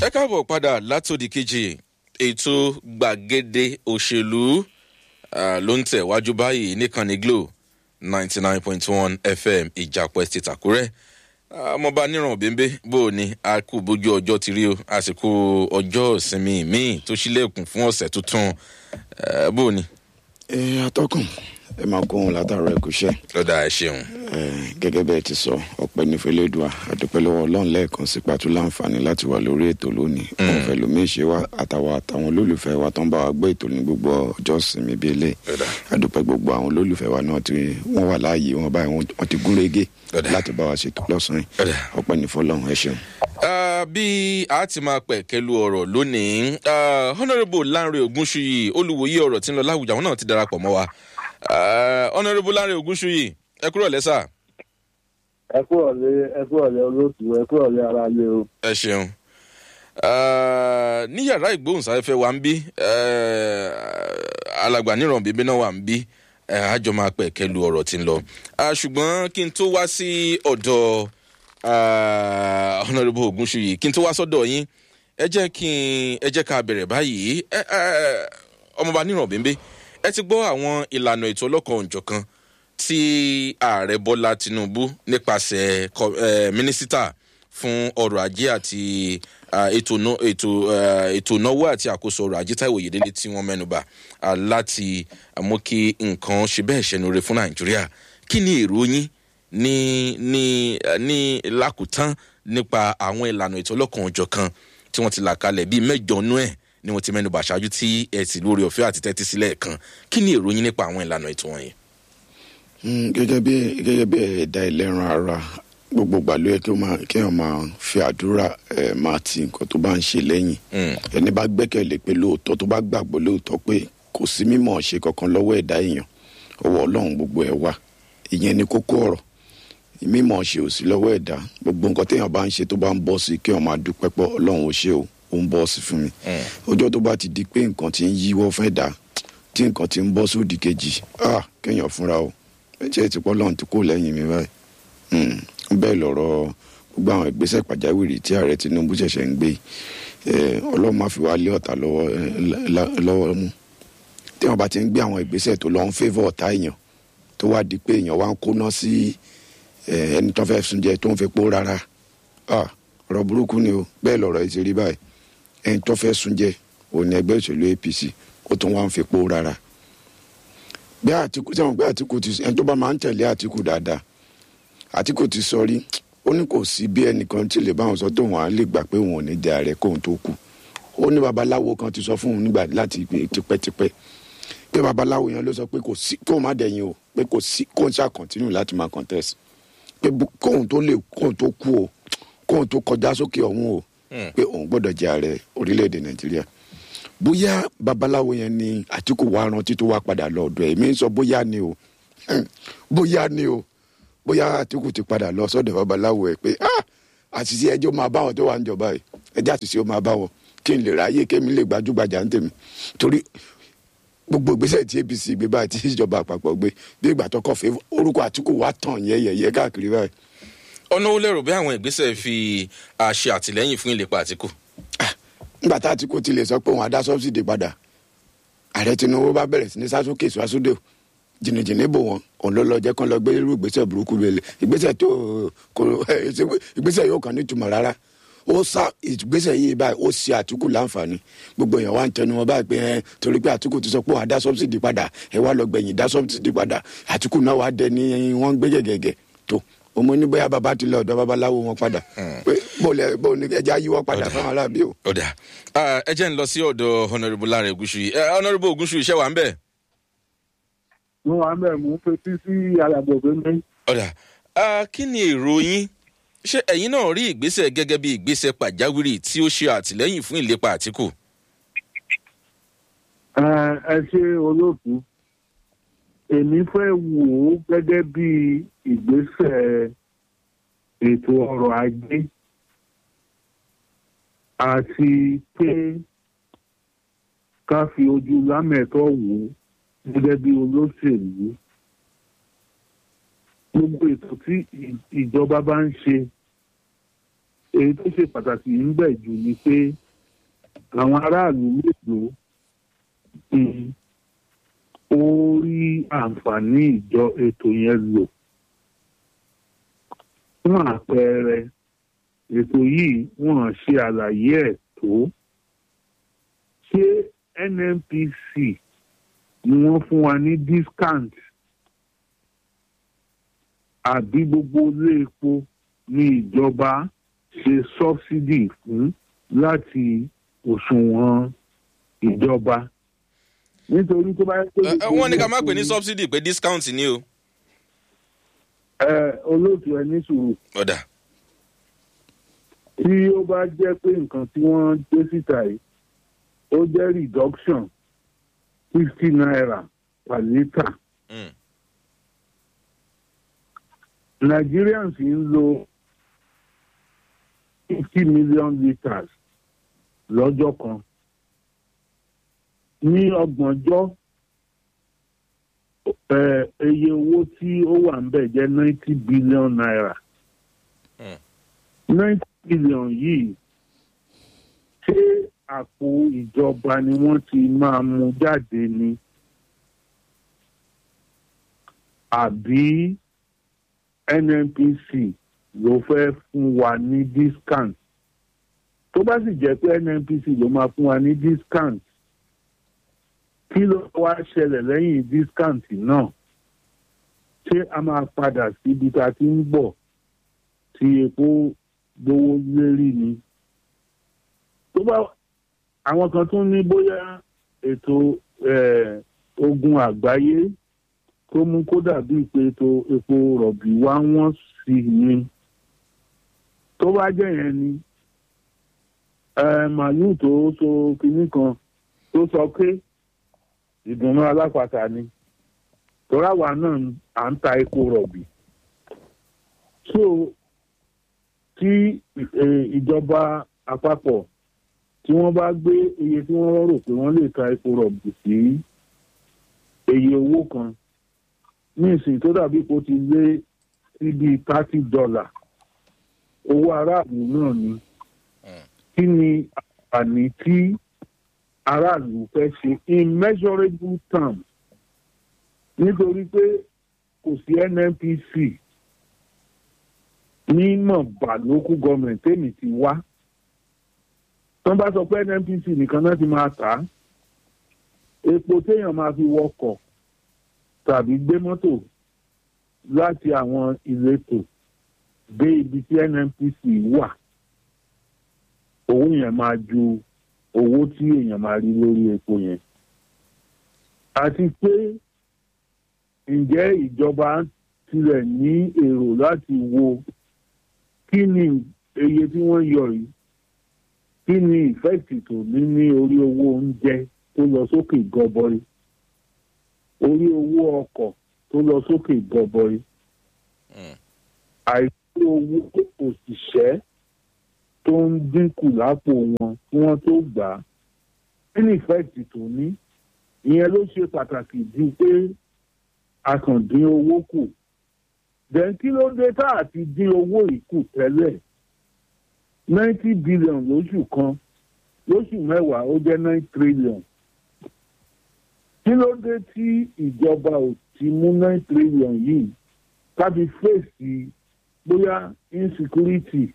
ẹ káàbọ̀ padà látòdì kejì ètò gbàgede òṣèlú ah, ló ń tẹ̀ wájú báyìí níkànnì glo ninety nine point one fm ìjàpọ̀ estate àkúrẹ́ ọmọọba níràn bẹ́ńbẹ́ bó o ní a kú bójú ọjọ́ ti rí o àsìkò ọjọ́ ìsinmi míì tó ṣílẹ̀kùn fún ọ̀sẹ̀ tuntun eh, bó o ní. ẹ atọ́kùn ẹ máa kó ohun látàrọ ẹ kú iṣẹ́ lọ́dà ẹ ṣeun. ẹ gẹ́gẹ́ bẹ́ẹ̀ ti sọ ọpẹ́ ní fẹlẹ́dùà àdúpẹ́ lọ́wọ́ ọlọ́run lẹ́ẹ̀kan sí pàtó láǹfààní láti wà lórí ètò lónìí wọn fẹ́ lómi ṣe wá àtàwọn àtàwọn olólùfẹ́ wa tó ń bá wa gbọ́ ètò ní gbogbo ọjọ́ ìsinmi bíi ilé Lọ́dà. àdúpẹ́ gbogbo àwọn olólùfẹ́ wa náà tí wọ́n wà láàyè wọn báyìí wọ́n- wọ́n ti gún régé Lọ́dà. láti bá wa ṣètò lọ́sàn-án Lọ́dà. ọpẹ́ ní fọlọ́run ẹ ṣeun. Ah, bí a ti máa pẹ̀ kẹlu ọ̀rọ̀ lónìí ah, honourable lanre ogunṣuyi olùwòye ọ̀rọ̀ tí ń lọ láwùjọ àwọn náà ti darapọ̀ mọ́ wa Ah, honourable lanre ogunṣuyi ẹ kúrò lẹ́sà ẹ kú ọ̀lẹ́ ẹ kú ọ̀lẹ́ olóòtú ẹ kú ọ̀lẹ́ ara lé o. ẹ ṣeun Ah, ní yàrá ìgbóhùnsáfẹ́fẹ́ wa ń bí eh, alàgbà níràn bíbí náà wà ń bí eh, àjọ máa pẹ̀ kẹlu ọ̀rọ̀ tí ń lọ Ah, ṣùgbọ́n kí n tó wá sí ọ̀dọ̀ ah, honourable ogunṣuyi kí n tó wá sọ́dọ̀ yín ẹ jẹ́ kí n ẹ jẹ́ ká bẹ̀rẹ̀ báyìí ẹ ẹ ọmọọba níràn bíbí ẹ ti gbọ́ àwọn ìlànà ètò ọlọ́kan òǹjọ̀kan tí ààrẹ bọ́lá tinubu nípasẹ̀ kọ- eh, mínísítà fún ọrọ̀ ajé àti ah, ètò ná- ètò, eh, ètò ìnáwó àti àkóso ọrọ̀ ajé táìwò yèdélé tí wọ́n mẹ́nuba ah, láti mú kí nǹkan ṣe bẹ́ẹ̀ ṣẹnure fún nàìjíríà kí ni èrò yín ní ní eh, ní lákòótán nípa àwọn ìlànà ètò ọlọ́kan òjọ̀kan tí wọ́n ti là kalẹ̀ bíi mẹ́jọ nú ẹ̀ ni wọ́n ti mẹ́nuba ṣáájú tí ẹ sì lórí ọ̀fẹ́ àti tẹ́tí sílẹ̀ kan kí ni èrò yín nípa àwọn ìlànà ètò wọ̀nyí. Mm, gẹ́gẹ́ bí gẹ́gẹ́ bí ẹ̀dá ẹlẹ́ran ara gbogbo ìgbà ló yẹ kí ó máa kí èèyàn máa fi àdúrà ẹ̀ máa ti nǹkan tó bá ń ṣe lẹ́yìn Mm. ẹni bá gbẹ́kẹ̀lé pé lóòótọ́ tó bá gbàgbọ́ lóòótọ́ pé kò sí mímọ̀ ṣe kankan lọ́wọ́ ẹ̀dá èèyàn ọwọ́ ọlọ́run gbogbo ẹ̀ wà ìyẹn ni kókó ọ̀rọ̀ mímọ̀ ṣe ò sí lọ́wọ́ ẹ̀dá gbogbo nǹkan téèyàn bá ń ṣe tó bá ń bọ́ sí kí èèyàn máa dúpẹ́ pọ̀ ọlọ́run ò ṣe o ó ń bọ́ sí fún mi ọjọ́ tó bá ti di pé nǹkan ti ń yíwọ́ fẹ́ dà tí nǹkan ti ń bọ́ sódì kejì ah kéèyàn fúnra o ẹ̀jẹ̀ ti pọ́ lọ́run ti kó lẹ́yìn mi báyìí Mm, bẹ́ẹ̀ lọ̀rọ̀ gbogbo àwọn ìgbésẹ̀ pàjáwìrì tí ààrẹ tinubu ṣẹ̀ṣẹ̀ ń gbé yìí, eh, ọlọ́run má fi wá lé ọ̀tá lọ́wọ́ eh, lá- lá- lọ́wọ́ mú tí wọ́n bá ti ń gbé àwọn ìgbésẹ̀ tó lọ ń fẹ́fọ́ ọ̀tá èèyàn tó wá di pé èèyàn wá ń kóná sí eh, ẹni tó fẹ́ sunjẹ tó ń fi pó rárá Ah, ọ̀rọ̀ burúkú ni o bẹ́ẹ̀ lọ̀rọ̀ yìí ti rí báyìí ẹni tó fẹ́ sunjẹ òun ni ẹgbẹ́ òṣèlú apc ó tún wá ń fi pó rárá bí àtìkù sẹ́wọ̀n pé àtìkù ti ẹni tó bá máa ń tẹ̀lé àtìkù dáadáa àtìkù ti sọ rí ó ní kò sí bí ẹnìkan tí lè bá wọn sọ tóun á lè gbà pé òun ò ní di ààrẹ kóun tó kú ó ní babaláwo kan ti sọ fún òun nígbà láti pé tipẹ́tipẹ́ pé babaláwo yẹn ló sọ pé kò sí kóun má dẹ̀yìn o pé kò sí kóun ṣáà kọ́ntínú láti máa contest pé bu- kóun tó lè kóun tó kú o kóun tó kọjá sókè ọ̀hún o pé òun gbọ́dọ̀ jẹ ààrẹ orílẹ̀-èdè nàìjíríà bóyá babaláwo yẹn ni àtìkù wa rántí tó wá padà lọ ọ̀dọ̀ ẹ̀ èmi ń sọ bóyá ni o bóyá ni o bóyá àtìkù ti padà lọ sọ́dọ̀ babaláwo ẹ̀ pé ah àṣìṣe ẹjọ́ máa bá wọn tó wà ń jọba ẹ̀ ẹjẹ́ àṣìṣe ó máa bá wọn kí n lè ráyè kémi lè gbajúgbajà ń tèmi torí gbogbo ìgbésẹ̀ tí apc gbé báyìí tí ìjọba àpapọ̀ gbé bí ìgbà tó kọ̀ fẹ́ orúkọ àtìkù wa tàn yẹ́yẹ́yẹ́ káàkiri báyìí ọ̀nà wo lẹ́rù bí àwọn ìgbésẹ̀ fi àṣẹ àtìlẹ́yìn fún ìlépa àtìkù. nígbà tá àtìkù ti lè sọ pé òun á dá sọ́bsidì padà ààrẹ tinubu bá bẹ̀rẹ̀ sí ní sásókè sásódò jìnnìjìnnì bò wọn òun ló lọ jẹ́ kán lọ gbé irú ìgbésẹ̀ burúkú lélẹ̀ ìgbésẹ̀ tó kò ìgbésẹ̀ yóò kàn nítumọ̀ rárá ó sá ìgbésẹ̀ yìí báyìí ó ṣe àtìkù láǹfààní gbogbo èèyàn wá ń tẹnu wọn báyìí pé ẹ torí pé àtìkù ti sọ pé òun á dá sọ́bsidì padà ẹ wá lọ gbẹ̀yìn dá sọ́bsidì padà àtìkù náà wá dẹ ní wọ́n ń gbé gẹ̀gẹ̀gẹ̀ tó ọmọ ní bóyá bàbá ti lọ ọ̀dọ̀ babaláwo wọn padà pé bóòlù bóòlù ẹja yíwọ́ padà fáwọn aráàbí o. ọ̀dà Ah, ẹ jẹ́ ń lọ sí ọ̀dọ̀ honourable láre ogunṣuyi Eh, honourable ogunṣuyi iṣẹ́ wa ń bẹ̀. mo wà bẹ́ẹ̀ mú fetí sí alàgbò pépé. ọ̀dà Ah, kí ni èrò yín ṣé ẹ̀yin náà rí ìgbésẹ̀ gẹ́gẹ́ bí ìgbésẹ̀ pàjáwìrì tí ó ṣe àtìlẹ́yìn fún ìlépa àtìkù. ẹ ṣe olóòtú èmi fẹ́ wò ó gẹ́gẹ́ bí ìgbésẹ̀ ètò ọrọ̀ ajé àti pé ká fi ojú lámẹ̀tọ́ wò ó gẹ́gẹ́ bí olóṣèlú gbogbo ètò tí ì- ìjọba bá ń ṣe èyí tó ṣe pàtàkì ń bẹ̀ jù ni pé àwọn aráàlú mélòó ni ó rí àǹfààní ìjọ ètò yẹn lò fún àpẹẹrẹ ètò yìí wọ́n ṣe àlàyé ẹ̀ tó ṣé nnpc ni wọ́n fún wa ní discount àbí gbogbo ilé epo ní ìjọba ṣe subsidy fún láti òṣùwọ̀n ìjọba nítorí tó bá yẹ pé. Ẹ- ẹ, wọ́n ní ká má pè ní subsidy pé discount ni o. ẹ olóòtú ẹ ní sùúrù ọ̀dà tí ó bá jẹ́ pé nǹkan tí wọ́n gbé síta yìí ó jẹ́ reduction fifty naira per litre Mm. Nigerians ń lo fifty million litres lọ́jọ́ kan ní ọgbọ̀njọ́ eh, iye owó tí ó wà ń bẹ̀ jẹ́ ninety billion naira Mm. ninety billion yìí ṣé àpò ìjọba ni wọ́n ti máa mú jáde ni àbí nnpc ló fẹ́ fún wa ní discount tó bá sì jẹ́ pé nnpc ló máa fún wa ní discount kí ló wá ṣẹlẹ̀ lẹ́yìn discount náà ṣé a máa padà síbi tá a ti ń bọ̀ tí epo gbówó lérí ni tó bá àwọn kan tún ní bóyá ètò eh, ogun àgbáyé tó mú kó dàbí pé ètò epo rọ̀bì wá wọ́n sí ni tó bá jẹ́ yẹn ni eh, màálù tó so kinní kan tó sọ pé ìdùnnú alápàtà ni tọ́ra wa náà à ń ta epo rọ̀bì so tí eh, ìjọba àpapọ̀ tí wọ́n bá gbé iye tí wọ́n rò pé wọ́n lè ta epo rọ̀bì sí iye owó kan ní ìsìn tó dàbí kó ti lé sí bíi thirty dollar owó aráàlú náà ni kí ni àǹfààní tí aráàlú fẹ́ ṣe immeasurable term nítorí pé kò sí nnpc ní mọ̀bà local government tèmi ti wá wọ́n bá sọ pé nnpc nìkan náà ti máa tà á epo téèyàn máa fi wọkọ̀ tàbí gbé mọ́tò láti àwọn ìletò dé ibi tí nnpc wà owó yẹn máa ju owó tí èèyàn máa rí lórí epo yẹn àti pé ǹjẹ́ ìjọba tilẹ̀ ní èrò láti wo kí ni iye tí wọ́n yọ yìí kí ni ìfẹ́ẹ̀tì tó ní ní orí owó oúnjẹ tó lọ sókè gọbọi orí owó ọkọ̀ tó lọ sókè gọbọi Mm. àìsí owó òṣìṣẹ́ tó ń dínkù lápò wọn kí wọ́n tó gbà á kí ni ìfẹ́ẹ̀tì tó ní ìyẹn ló ṣe pàtàkì ju pé a kàn dín owó kù then kí ló dé tá a ti dín owó yìí kù tẹ́lẹ̀ ninety billion lóṣù kan lóṣù mẹ́wàá ó jẹ́ nine trillion kí ló dé tí ìjọba ò ti mú nine trillion yìí kábi fèsì bóyá insecurity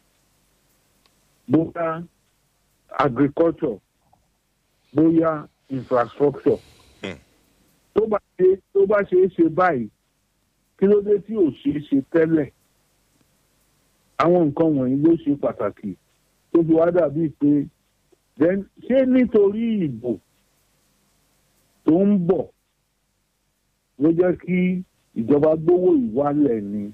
bóyá agriculture bóyá infrastructure Hmm. tó bá ṣe tó bá ṣe é ṣe báyìí kí ló dé tí ò ṣe é ṣe tẹ́lẹ̀ àwọn nǹkan wọ̀nyí ló ṣe pàtàkì tó fi wá dàbí pé then ṣé nítorí ìbò tó ń bọ̀ ló jẹ́ kí ìjọba gbówó ìwálẹ̀ ni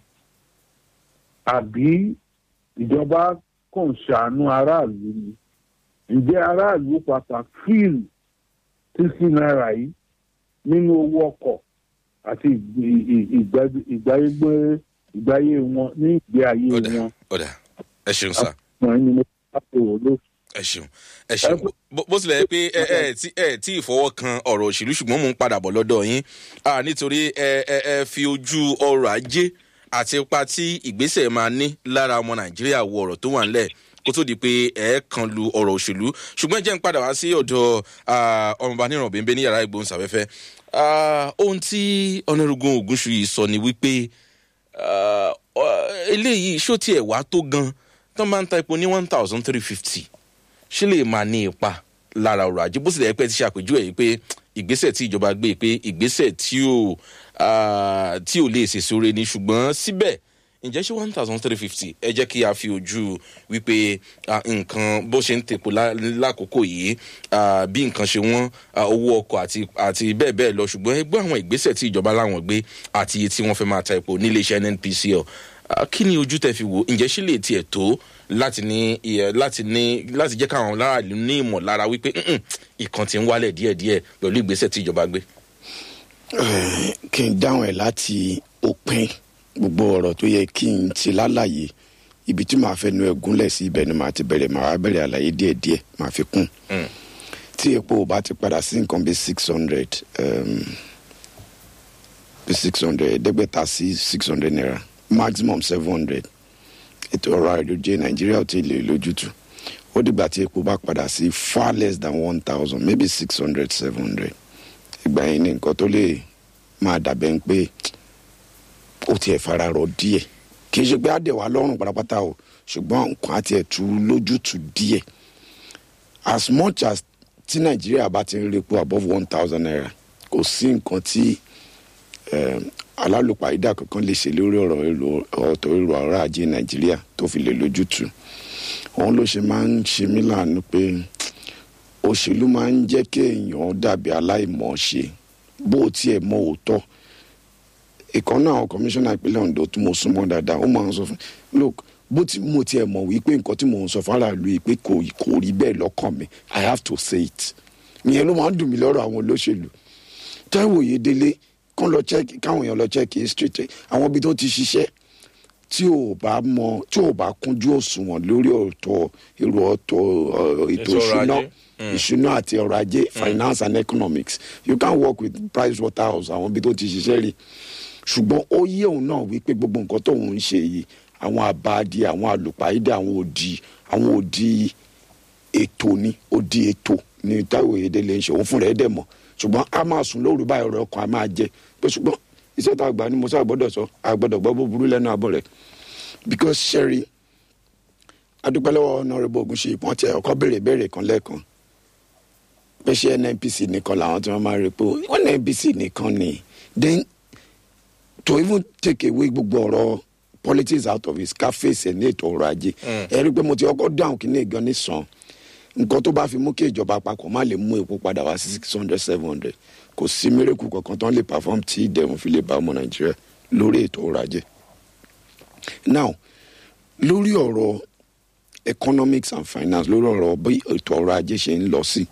àbí ìjọba kàn ṣàánú aráàlú ni ǹjẹ́ aráàlú pàpà fíìl sísí náírà yìí nínú owó ọkọ̀ àti ìgbé- ì- ìgbé- ìgbáyé ìgbáyé wọn ní ìgbé ayé ọ̀dà wọn ọ̀dà ẹ ṣeun sá wọn ni mo bá tó wò ló ẹ ṣeun ẹ ṣeun Bó- bó tilẹ̀ jẹ́ pé ẹ ẹ tí ẹ tí ìfọwọ́ kan ọ̀rọ̀ òṣèlú ṣùgbọ́n mò ń padà bọ̀ lọ́dọ̀ yín Ah, nítorí ẹ ẹ ẹ fi ojú ọrọ̀ ajé àti ipa tí ìgbésẹ̀ máa ní lára ọmọ nàìjíríà wo ọ̀rọ̀ tó wà ńlẹ̀ kó tó di pé ẹ kan lu ọ̀rọ̀ òṣèlú ṣùgbọ́n jẹ́ ń padà wá sí ọ̀dọ̀ ọmọọba níràn bẹ́ẹ̀ ní yàrá ìgbóhùnsáfẹ́fẹ́ ohun tí ọ̀nàrúgbọ̀n ògúnṣu yìí sọ ni wípé eléyìí ṣó tiẹ̀ wá tó gan tán máa ń ta epo ní one thousand three fifty ṣé lè máa ní ipa lára ọrọ̀ ajé bó sì lè pẹ́ ti ṣàpèjúwe yìí pé ìgbésẹ̀ tí ìjọba gbé pé ìgbésẹ̀ tí ò tí ò lè ṣèṣe oore ni ṣùgbọ́n síbẹ̀ ǹjẹ́ ṣé one thousand three fifty ẹ jẹ́ kí a fi ojú wípé nǹkan bó ṣe ń tèpo lákòókò yìí bí nǹkan ṣe wọ́n owó ọkọ̀ àti àti bẹ́ẹ̀ bẹ́ẹ̀ lọ ṣùgbọ́n ẹ gbọ́ àwọn ìgbésẹ̀ tí ìjọba láwọn gbé àti iye tí wọ́n fẹ́ máa ta epo nílé iṣẹ́ nnpcl kí ni ojú tẹ fi wò ǹjẹ́ ṣé lè tiẹ̀ tó láti ní láti ní láti jẹ́ káwọn aráàlú ní ìmọ̀lára wípé ìkan ti ń wálẹ̀ díẹ̀díẹ̀ pẹ̀lú ìgbésẹ̀ tí ìjọba gbé. kí n dáhùn ẹ̀ láti òpin gbogbo ọ̀rọ̀ tó yẹ kí n ti lálàyé ibi tí màá fẹ́ nu ẹ̀ gúnlẹ̀ sí ibẹ̀ ni màá ti bẹ̀rẹ̀ màá wá bẹ̀rẹ̀ àlàyé díẹ̀díẹ̀ màá fi kún tí epo bá ti padà sí nǹkan bíi six hundred bíi six hundred ẹ̀ẹ́dẹ́gbẹ̀ta sí six hundred naira maximum seven hundred ètò ọrọ̀ àìlójẹ nàìjíríà ò tí ì lè lójútu ó dìgbà tí epo bá padà sí far less than one thousand maybe six hundred seven hundred ìgbà yẹn ni nǹkan tó lè máa dàbẹ̀ ń pé ó tiẹ̀ fara rọ díẹ̀ kì í ṣe pé àdẹ̀wà lọ́rùn pátápátá o ṣùgbọ́n nǹkan àti ẹ̀tú lójútu díẹ̀ as much as tí nàìjíríà bá ti ń repo above one thousand naira kò sí nǹkan tí alálùpàídà kankan lè ṣe lórí ọ̀rọ̀ ọ̀tọ̀ èrò ọ̀rọ̀ ajé nàìjíríà tó fi lè lójútu òun ló ṣe máa ń ṣe mí láàánú pé òṣèlú máa ń jẹ́ kí èèyàn dàbí aláìmọ̀ ṣe bó tiẹ̀ mọ òótọ́ ìkànnì àwọn kọmíṣánná ìpínlẹ̀ ondo tí mo súnmọ́ dáadáa ó máa ń sọ fún look bó ti mo tiẹ̀ mọ̀ wípé nǹkan tí mò ń sọ fún aráàlú yìí pé kò kò rí bẹ́ẹ̀ lọ́kàn mi i have to say it ìyẹn ló máa ń dùn mí lọ́rọ̀ àwọn olóṣèlú táìwò yédélé kán lọ check káwọn èèyàn lọ check history àwọn ibi tó ti ṣiṣẹ́ tí ò bá mọ tí ò bá kúnjú òṣùwọ̀n lórí ọ̀tọ̀ èrò ọ̀tọ̀ ètò ìṣúná ìṣúná àti ọrọ̀ ajé finance and economics you can work with price waterhouse àwọn ibi tó ti ṣiṣẹ́ rí ṣùgbọ́n ó yé òun náà wípé gbogbo nǹkan tóun ń ṣe yìí àwọn àbáàdì àwọn àlùpàídà àwọn òdì àwọn òdì ètò ni òdì ètò ni táwọn èdè lè ń ṣe òun fúnra ẹ̀ dẹ̀ mọ̀ ṣùgbọ́n a máa sùn lóru báyìí ọ̀rọ̀ ọkàn a máa jẹ pé ṣùgbọ́n iṣẹ́ tá a gbà ni mo sáà gbọ́dọ̀ sọ a gbọ́dọ̀ gbọ́ bó burú lẹ́nu àbọ̀ rẹ̀ because sherry adúpẹ́lẹ́wọ̀ ọ̀nàrẹ́bù ogun ṣe ìpọ́n tẹ ọkọ béèrè béèrè kan lẹ́ẹ̀kan pé ṣé nnpc nìkan làwọn tí wọ́n máa rí pé nnpc nìkan ni then to even take away gbogbo ọ̀rọ̀ politics out of it ká fèsì ní ètò ọrọ̀ ajé ẹ rí i pé mo ti ọkọ̀ dáhùn kí ní ìgan ní sàn nǹkan tó bá fi mú kí ìjọba àpapọ̀ má lè mú epo padà wá sí six hundred seven hundred kò sí mírèkù kankan tó ń lè perform tí ìdẹ̀rùn fi lè bá ọmọ nàìjíríà lórí ètò ọrọ̀ ajé. now lórí ọ̀rọ̀ economics and finance lórí ọ̀rọ̀ bí ètò ọrọ̀ ajé ṣe ń lọ sí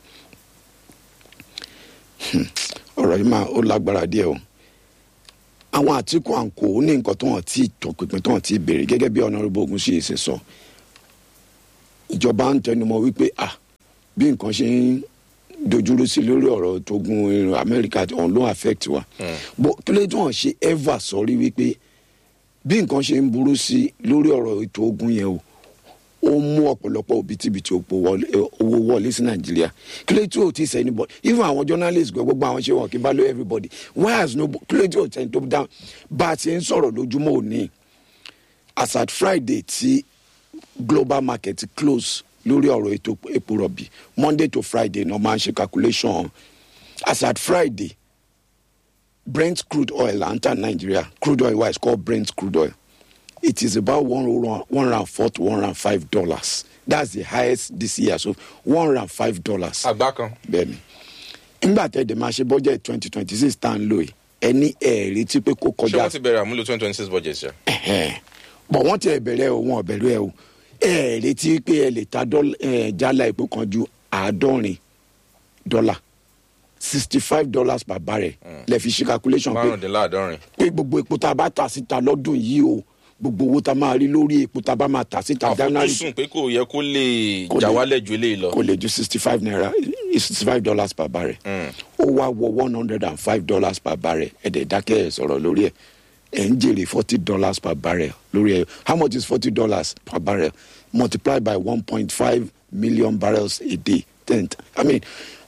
ọ̀rọ̀ yìí máa ó lágbára díẹ̀ o àwọn àtìkù àǹkó ní nǹkan tó hàn tí tọpinpin tó hàn tí béèrè gẹ́gẹ́ bí ọ̀nàrẹ́bù ogun ṣe ṣe sọ ìjọba ń tẹnumọ́ wípé ah bí nǹkan ṣe ń dojúrú sí lórí ọ̀rọ̀ tógun irun amẹ́ríkà ọ̀hún ló affect wa bó kí ló tí wọ́n ṣe ever sọrí wípé bí nǹkan ṣe ń burú sí lórí ọ̀rọ̀ ètò ogun yẹn o ó mú ọ̀pọ̀lọpọ̀ òbítíbitì owó wọlé sí nàìjíríà kí ló tí ò tí sẹ́ni bọ̀ even àwọn journalists gbọ́ gbogbo àwọn ṣe wọn kí n bá lo everybody why has no kí ló tí ò sẹ́ni tó dáhùn bá a ti ń sọ̀rọ̀ lójúmọ́ òní as at friday tí global market close lórí ọ̀rọ̀ ètò epo rọ̀bì monday to friday náà máa ń ṣe calculation as at friday brent crude oil à ń tà nàìjíríà crude oil wa is called brent crude oil it is about one one round four to one round five dollars that's the highest this year so one round five dollars. àgbá kan. bẹẹni nígbà tẹ ẹdẹ máa ṣe budget twenty twenty six tá à ń lò yìí ẹni ẹ retí pé kó ṣé kọjá wọ́n ti bẹ̀rẹ̀ àmúlò twenty twenty six budget ṣe. bọ̀ wọ́n ti ẹ̀ bẹ̀rẹ̀ o wọn ò bẹ̀rẹ̀ o ẹ retí pé ẹ lè ta dọ́là- ẹ, jálá epo kan ju àádọ́rin dọ́là sixty five dollars per barrel lẹ fi ṣe calculation pé márùndínláàádọ́rin. pé gbogbo epo tá a bá tà síta lọ́dún yìí o gbogbo owó tá a máa rí lórí epo tá a bá máa tà síta january àfojúsùn pé kò yẹ kó lè Kò jà lè- wálẹ̀ ju eléyìí lọ. kò lè ju sixty five naira sixty five dollars per barrel ó wá wọ one hundred and five dollars per barrel ẹ̀dẹ̀ dákẹ́ ẹ̀ sọ̀rọ̀ lórí ẹ̀ ẹ̀ ń jèrè forty dollars per barrel lórí ẹ̀ how much is forty dollars per barrel multiplied by one point five million barrels a day ten i mean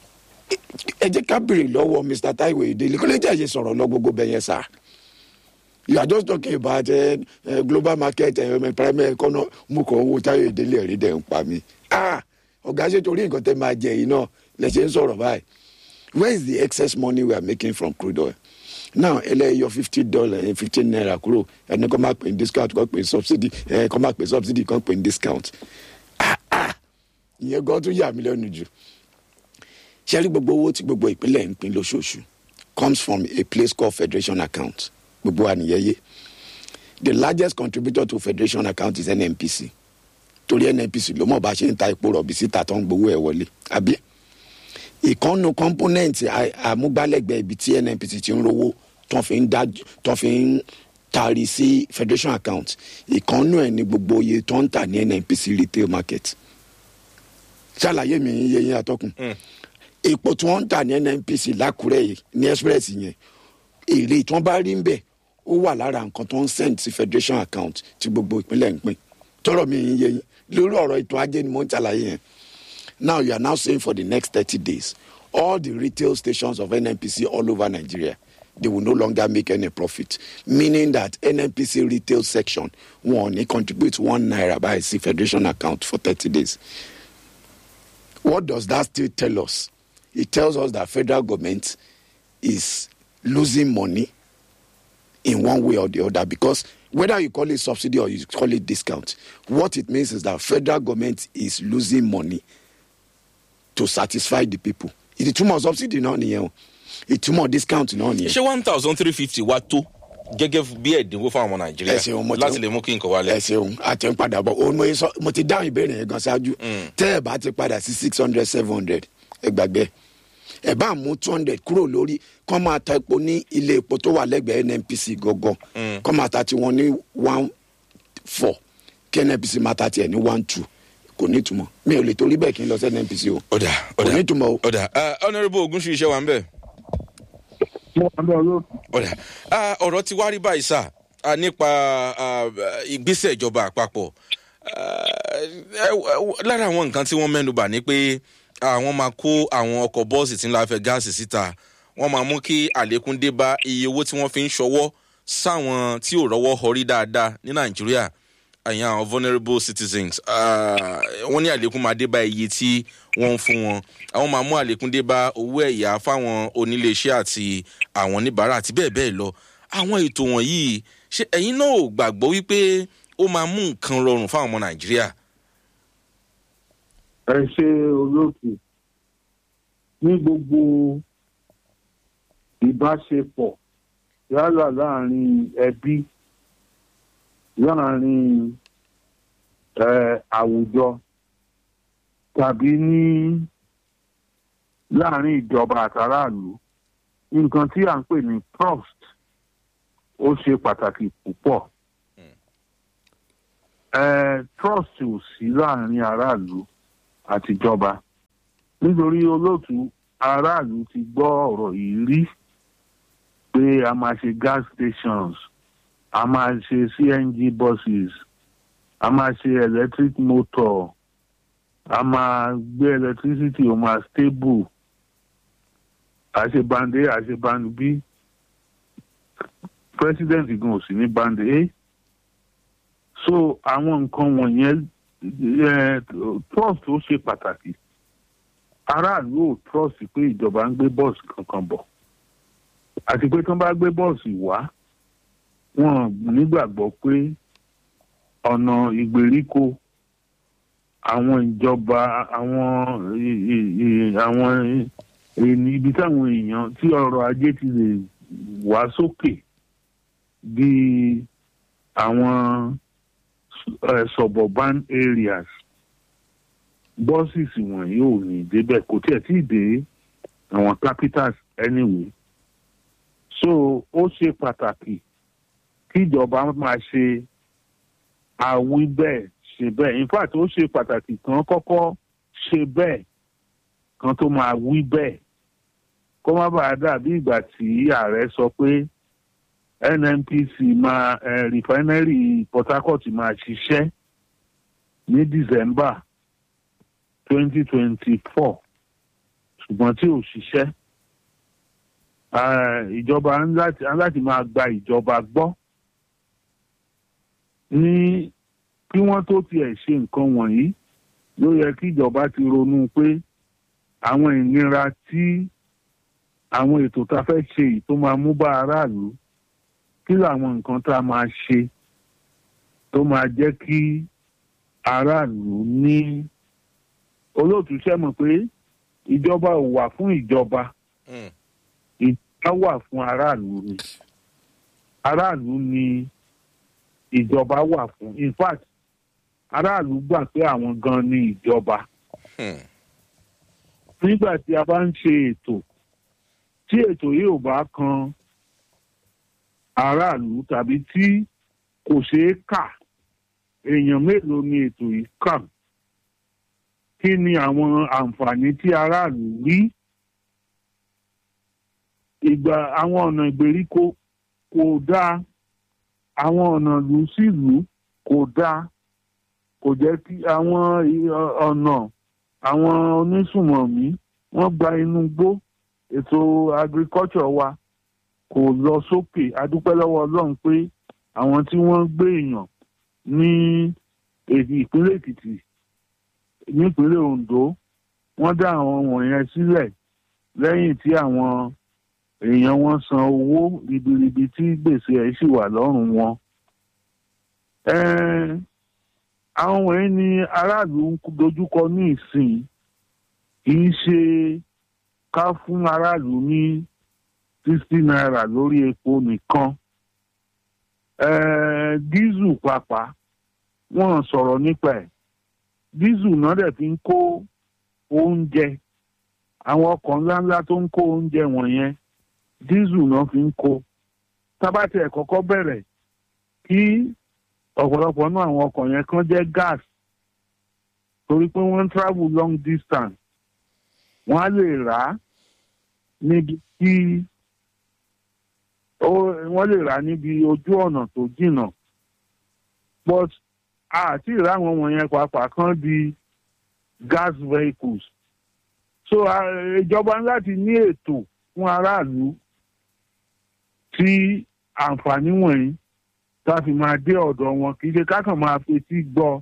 ẹ jẹ́ ká béèrè lọ́wọ́ mr taiwo ìdílé kó lè jẹ́ àṣẹ sọ̀rọ̀ lọ gbogbo bẹ́yẹn sá you are just talking about uh, uh, global market uh, primary economy mú kàn owó taiwo ìdílé ẹ̀rí dẹ̀ ń pa mí ah ọ̀gá ṣe torí nǹkan tẹ́ máa jẹ yìí náà lẹ ṣe ń sọ̀rọ̀ báyìí where is the excess money we are making from crude oil now ẹlẹ́yọ fifty dollar fifteen naira kúrò ẹni kọ́ máa pè ní discount kọ́ pè ní subsidy ẹ kọ́ máa pè subsidy kọ́ pè ní discount ah ah ìyẹn gan tún yà mí lẹ́nu jù ṣe rí gbogbo owó tí gbogbo ìpínlẹ̀ ń pín lóṣooṣù comes from a place called federation account gbogbo wa nìyẹn yé the largest contributor to federation account is nnpc torí nnpc ló mọ̀ bá ṣe ń ta epo rọ̀bì síta tó ń gbowó ẹ̀ wọlé àbí ìkànnù component àmúgbálẹ́gbẹ̀ẹ́ ibi tí nnpc ti ń rówó tó fi ń dá tó fi ń taari sí federation account ìkànnù ẹ̀ ní gbogbo iye tó ń tà ní nnpc retail market ṣàlàyé mi iye yẹn atọ́kùn epo tí wọ́n ń tà ní nnpc lákùrẹ́ yìí ní express yẹn èrè tí wọ́n bá rí ń bẹ̀ ó wà lára nǹkan tó ń send sí federation account tí gbogbo ìpínlẹ̀ ń pín tọrọ mi yín yé yín lórí ọ̀rọ̀ ètò ajé ni mo ń ṣàlàyé yẹn now you are now saying for the next thirty days all the retail stations of nnpc all over nigeria they will no longer make any profit meaning that nnpc retail section wọn ò ní contribute one naira by sí federation account for thirty days what does that still tell us it tells us that federal government is losing money in one way or the other because whether you call it subsidy or you call it discount what it means is that federal government is losing money to satisfy the people ìtumọ̀ subsidy náà nìyẹn o ìtumọ̀ discount náà nìyẹn. ṣé one thousand three fifty wá tó gẹ́gẹ́ bí ẹ̀dínwó fún àwọn ẹ ṣeun, mo nàìjíríà ti- láti lè mú kí nǹkan wálẹ̀. ẹ ṣeun àti ń padà bọ̀ òun mo yẹ sọ mo ti dáhùn ìbéèrè yẹn gan ṣáájú tẹ́ ẹ bá ti padà sí six hundred seven hundred ẹ gbàgbé ẹ bá mú two hundred kúrò lórí kọ́ máa ta epo ní ilé epo tó wà lẹ́gbẹ̀ẹ́ nnpc gangan kọ́ máa ta tiwọn ní one four kí nnpc máa ta tiẹ̀ ní one two kò ní ìtumọ̀ mi ò lè torí bẹ́ẹ̀ kí n lọ sí nnpc o ọ̀dà kò ní ọ̀dà ìtumọ̀ o. ọ̀dà ah, honourable ogunṣu iṣẹ́ wa ń bẹ̀. mo wà lọ lóòtù ọ̀dà ah, ọ̀rọ̀ ti wá rí báyìí sá ah, nípa ah, ìgbésẹ̀ ìjọba àpapọ̀ Ah, ẹ- ẹ- lára àwọn nǹkan tí wọ́n mẹ́nu bà ní pé àwọn máa kó àwọn ọkọ̀ bọ́ọ̀sì tí ń la fẹ́ gáàsì síta wọ́n máa mú kí àlékún dé bá iye owó tí wọ́n fi ń ṣọwọ́ sáwọn tí ò rọ́wọ́ họrí dáadáa ní nàìjíríà àyàn àwọn vulnerable citizens Ah, wọ́n ní àlékún máa dé bá iye tí wọ́n ń fún wọn àwọn máa mú àlékún dé bá owó ẹ̀yà fáwọn oníléeṣẹ́ àti àwọn oníbàárà àti bẹ́ẹ̀ bẹ́ẹ̀ lọ àwọn ètò wọ̀nyí ṣé ẹ̀yin náà ò gbàgbọ́ wípé ó máa mú nǹkan rọrùn fáwọn ọmọ nàìjíríà. ẹ ṣe olóòtú ní gbogbo ìbáṣepọ̀ yálà láàrin ẹbí láàrin ẹ, àwùjọ tàbí ní láàrin ìjọba àtàràlù nǹkan tí à ń pè ní trust ó ṣe pàtàkì púpọ̀ ẹ, trust ò sí láàrin aráàlú àtijọba nítorí olóòtú aráàlú ti gbọ́ ọ̀rọ̀ yìí rí pé a máa ṣe gas stations a máa ṣe cng buses a máa ṣe electric motor a máa gbé electricity ó máa stable a ṣe band a a ṣe band b president gan ò sí ní band a so àwọn nǹkan wọ̀nyẹn eh, trust ó ṣe pàtàkì aráàlú ò trust pé ìjọba ń gbé bọ́ọ̀sì kankan bọ̀ àti pé tí wọ́n bá gbé bọ́ọ̀sì wá wọn nígbàgbọ́ pé ọ̀nà ìgbèríko àwọn ìjọba àwọn i- i- i- àwọn ènì ibi táwọn èèyàn tí ọrọ̀ ajé ti lè wá sókè bíi àwọn uh, suburban areas bọ́sìsì wọ̀nyí ò ní débẹ̀ kò tiẹ̀ tí ì dé àwọn capitals anyway so ó ṣe pàtàkì kí ìjọba máa ṣe àwí bẹ́ẹ̀ ṣe bẹ́ẹ̀ in fact ó ṣe pàtàkì kan kọ́kọ́ ṣe bẹ́ẹ̀ kan tó máa wí bẹ́ẹ̀ kó má bàa dàbí ìgbà tí ààrẹ sọ pé nnpc máa eh, refinery port harcourt máa ṣiṣẹ́ ní december twenty twenty four ṣùgbọ́n tí ò ṣiṣẹ́ Ah, ìjọba ń láti ń láti máa gba ìjọba gbọ́ ní kí wọ́n tó tiẹ̀ ṣe nǹkan wọ̀nyí ló yẹ kí ìjọba ti ronú pé àwọn ìnira tí àwọn ètò tá a fẹ́ ṣe yìí tó máa mú bá aráàlú kí làwọn nǹkan tá a máa ṣe tó máa jẹ́ kí aráàlú ní olóòtú ṣe mọ̀ pé ìjọba ò wà fún ìjọba Mm. ìjọba wà fún aráàlú ni aráàlú ni ìjọba wà fún in fact aráàlú gbà pé àwọn gan ni ìjọba Hmm. nígbà tí a bá ń ṣe ètò tí ètò yìí ò bá kan aráàlú tàbí tí kò ṣeé kà èèyàn mélòó ni ètò yìí kàn kí ni àwọn àǹfààní tí aráàlú rí ìgbà àwọn ọ̀nà ìgbèríko kò dáa àwọn ọ̀nà ìlú sí ìlú kò dáa kò jẹ́ kí àwọn ì- ọ̀nà àwọn onísùmọ̀mí wọ́n gba inú igbó ètò agriculture wa kò lọ sókè adúpẹ́ lọ́wọ́ ọlọ́run pé àwọn tí wọ́n gbé èèyàn ní èdè ìpínlẹ̀ èkìtì nípínlẹ̀ ondo wọ́n dá àwọn wọ̀nyẹn sílẹ̀ lẹ́yìn tí àwọn èèyàn wọn san owó ribiribi tí gbèsè ẹ̀ sì wà lọ́rùn wọn. Ẹ́ẹ́, àwọn wọ̀nyí ni aráàlú ń dojúkọ ní ìsìn kì í ṣe ká fún aráàlú ní sixty naira lórí epo nìkan. Ẹ́ẹ́, dísù pàápàá wọ́n sọ̀rọ̀ nípa ẹ̀ dísù náà dẹ̀ fi ń kó oúnjẹ àwọn ọkọ̀ ńláńlá tó ń kó oúnjẹ wọ̀nyẹn dísù náà fi ń kó tábàtì ẹ̀ kọ́kọ́ bẹ̀rẹ̀ kí ọ̀pọ̀lọpọ̀ náà àwọn ọkọ̀ yẹn kan jẹ́ gas torí pé wọ́n ń travel long distance wọ́n á lè rà á níbi tí ó- wọ́n lè rà á níbi ojú ọ̀nà tó jìnnà but àti ìrà àwọn wọ̀nyẹn pàápàá kan di gas vehicles so ah, ìjọba ní láti ní ètò fún aráàlú tí àǹfààní wọ̀nyí tá a fi máa dé ọ̀dọ̀ wọn kì í ṣe ká kàn máa fetí gbọ́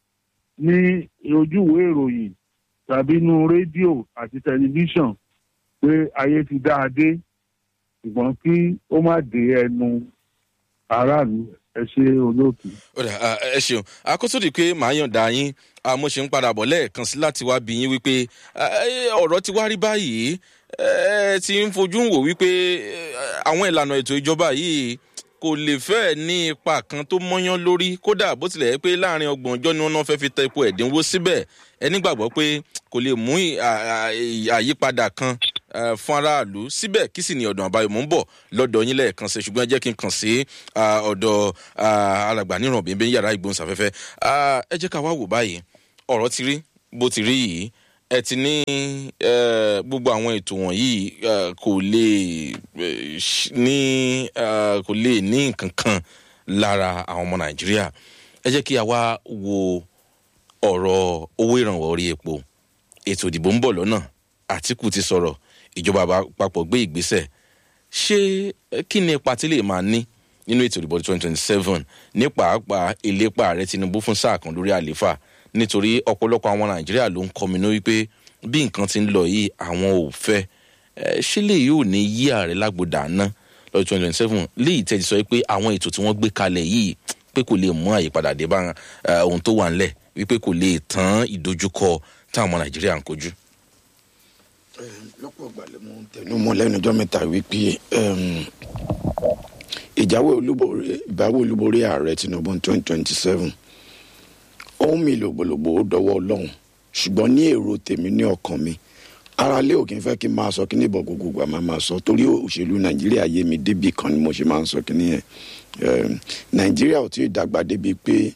ní ojúwèé ìròyìn tàbí inú rédíò àti tẹlifíṣàn pé ayé ti dá a dé ṣùgbọ́n kí ó má dé ẹnu aráàlú ẹ ṣe olóòtú. ó dà á, ẹ ṣeun àkóso di pé màá yànda yín a, mo ṣe ń padà bọ̀ lẹ́ẹ̀kan sí láti wá bí yín wípé a, ẹ, ọ̀rọ̀ ti wá rí báyìí ẹ ti ń fojú wò wípé ẹ, àwọn ìlànà ètò ìjọba yìí kò lè fẹ́ ní ipa kan tó mọ́yán lórí kódà bó tilẹ̀ yẹ pé láàrin ọgbọ̀n ọjọ́ ni wọ́n náà fẹ́ fi tẹ epo ẹ̀dínwó síbẹ̀ ẹ nígbàgbọ́ pé kò lè mú ì- à- à- àyípadà kan eh, fún aráàlú síbẹ̀ kí sì ni ọ̀dọ̀ àbáyọ mò ń bọ̀ lọ́dọ̀ yín lẹ́ẹ̀kan sí ṣùgbọ́n ẹ jẹ́ kí n kàn sí ah, ọ̀dọ̀ ah, alàgbà níràn bíbí yàrá ìgbóhùnsáfẹ́fẹ́ Ah, ẹ jẹ́ ká wá wò báyìí ọ̀rọ̀ ti rí bó ti rí yìí ẹ ti ní eh, gbogbo àwọn ètò wọ̀nyí eh, kò lè eh, ṣ- ní eh, kò lè ní nǹkan kan lára àwọn ọmọ nàìjíríà ẹ jẹ́ kí a wá wo ọ̀rọ̀ owó ìrànwọ́ orí epo ètò ìdìbò ń bọ̀ lọ́nà àtìkù ti sọ̀rọ̀ ìjọba àpapọ̀ gbé ìgbésẹ̀ ṣé eh, kí ni ipa tí lè máa ní nínú ètò ìdìbò twenty twenty seven ní pàápàá ìlépa ààrẹ tinubu fún sáà kan lórí àlééfà nítorí ọ̀pọ̀lọpọ̀ àwọn nàìjíríà ló ń kọminú wípé bí nǹkan ti ń lọ yìí àwọn ò fẹ́ Eh, ṣé lè yóò ní yí ààrẹ lágbòdà ná lọ́dún twenty twenty seven léyìí tẹ́tí sọ pé àwọn ètò tí wọ́n gbé kalẹ̀ yìí pé kò lè mú àyípadà dé bá eh, ohun tó wà ńlẹ̀ wípé kò lè tán ìdojúkọ táwọn ọmọ nàìjíríà ń kojú. lọ́pọ̀ ìgbà lè mú tẹnu mọ́ lẹ́nu ọjọ́ mẹ́ta wípé um, ìjáwé olúborí ìbáwé olúborí ààrẹ tinubu twenty twenty seven ohun mi lògbòlògbò ó dọwọ́ ọlọ́run ṣùgbọ́n ní èrò tèmi ní ọkàn mi ara lé òkè fẹ́ kí n máa sọ kí ní ìbọn gbogbo gbà máa máa sọ torí òṣèlú nàìjíríà yé mi débì kan ni mo ṣe máa ń sọ kí ní yẹn Um, nàìjíríà ò tí ì dàgbà débi pé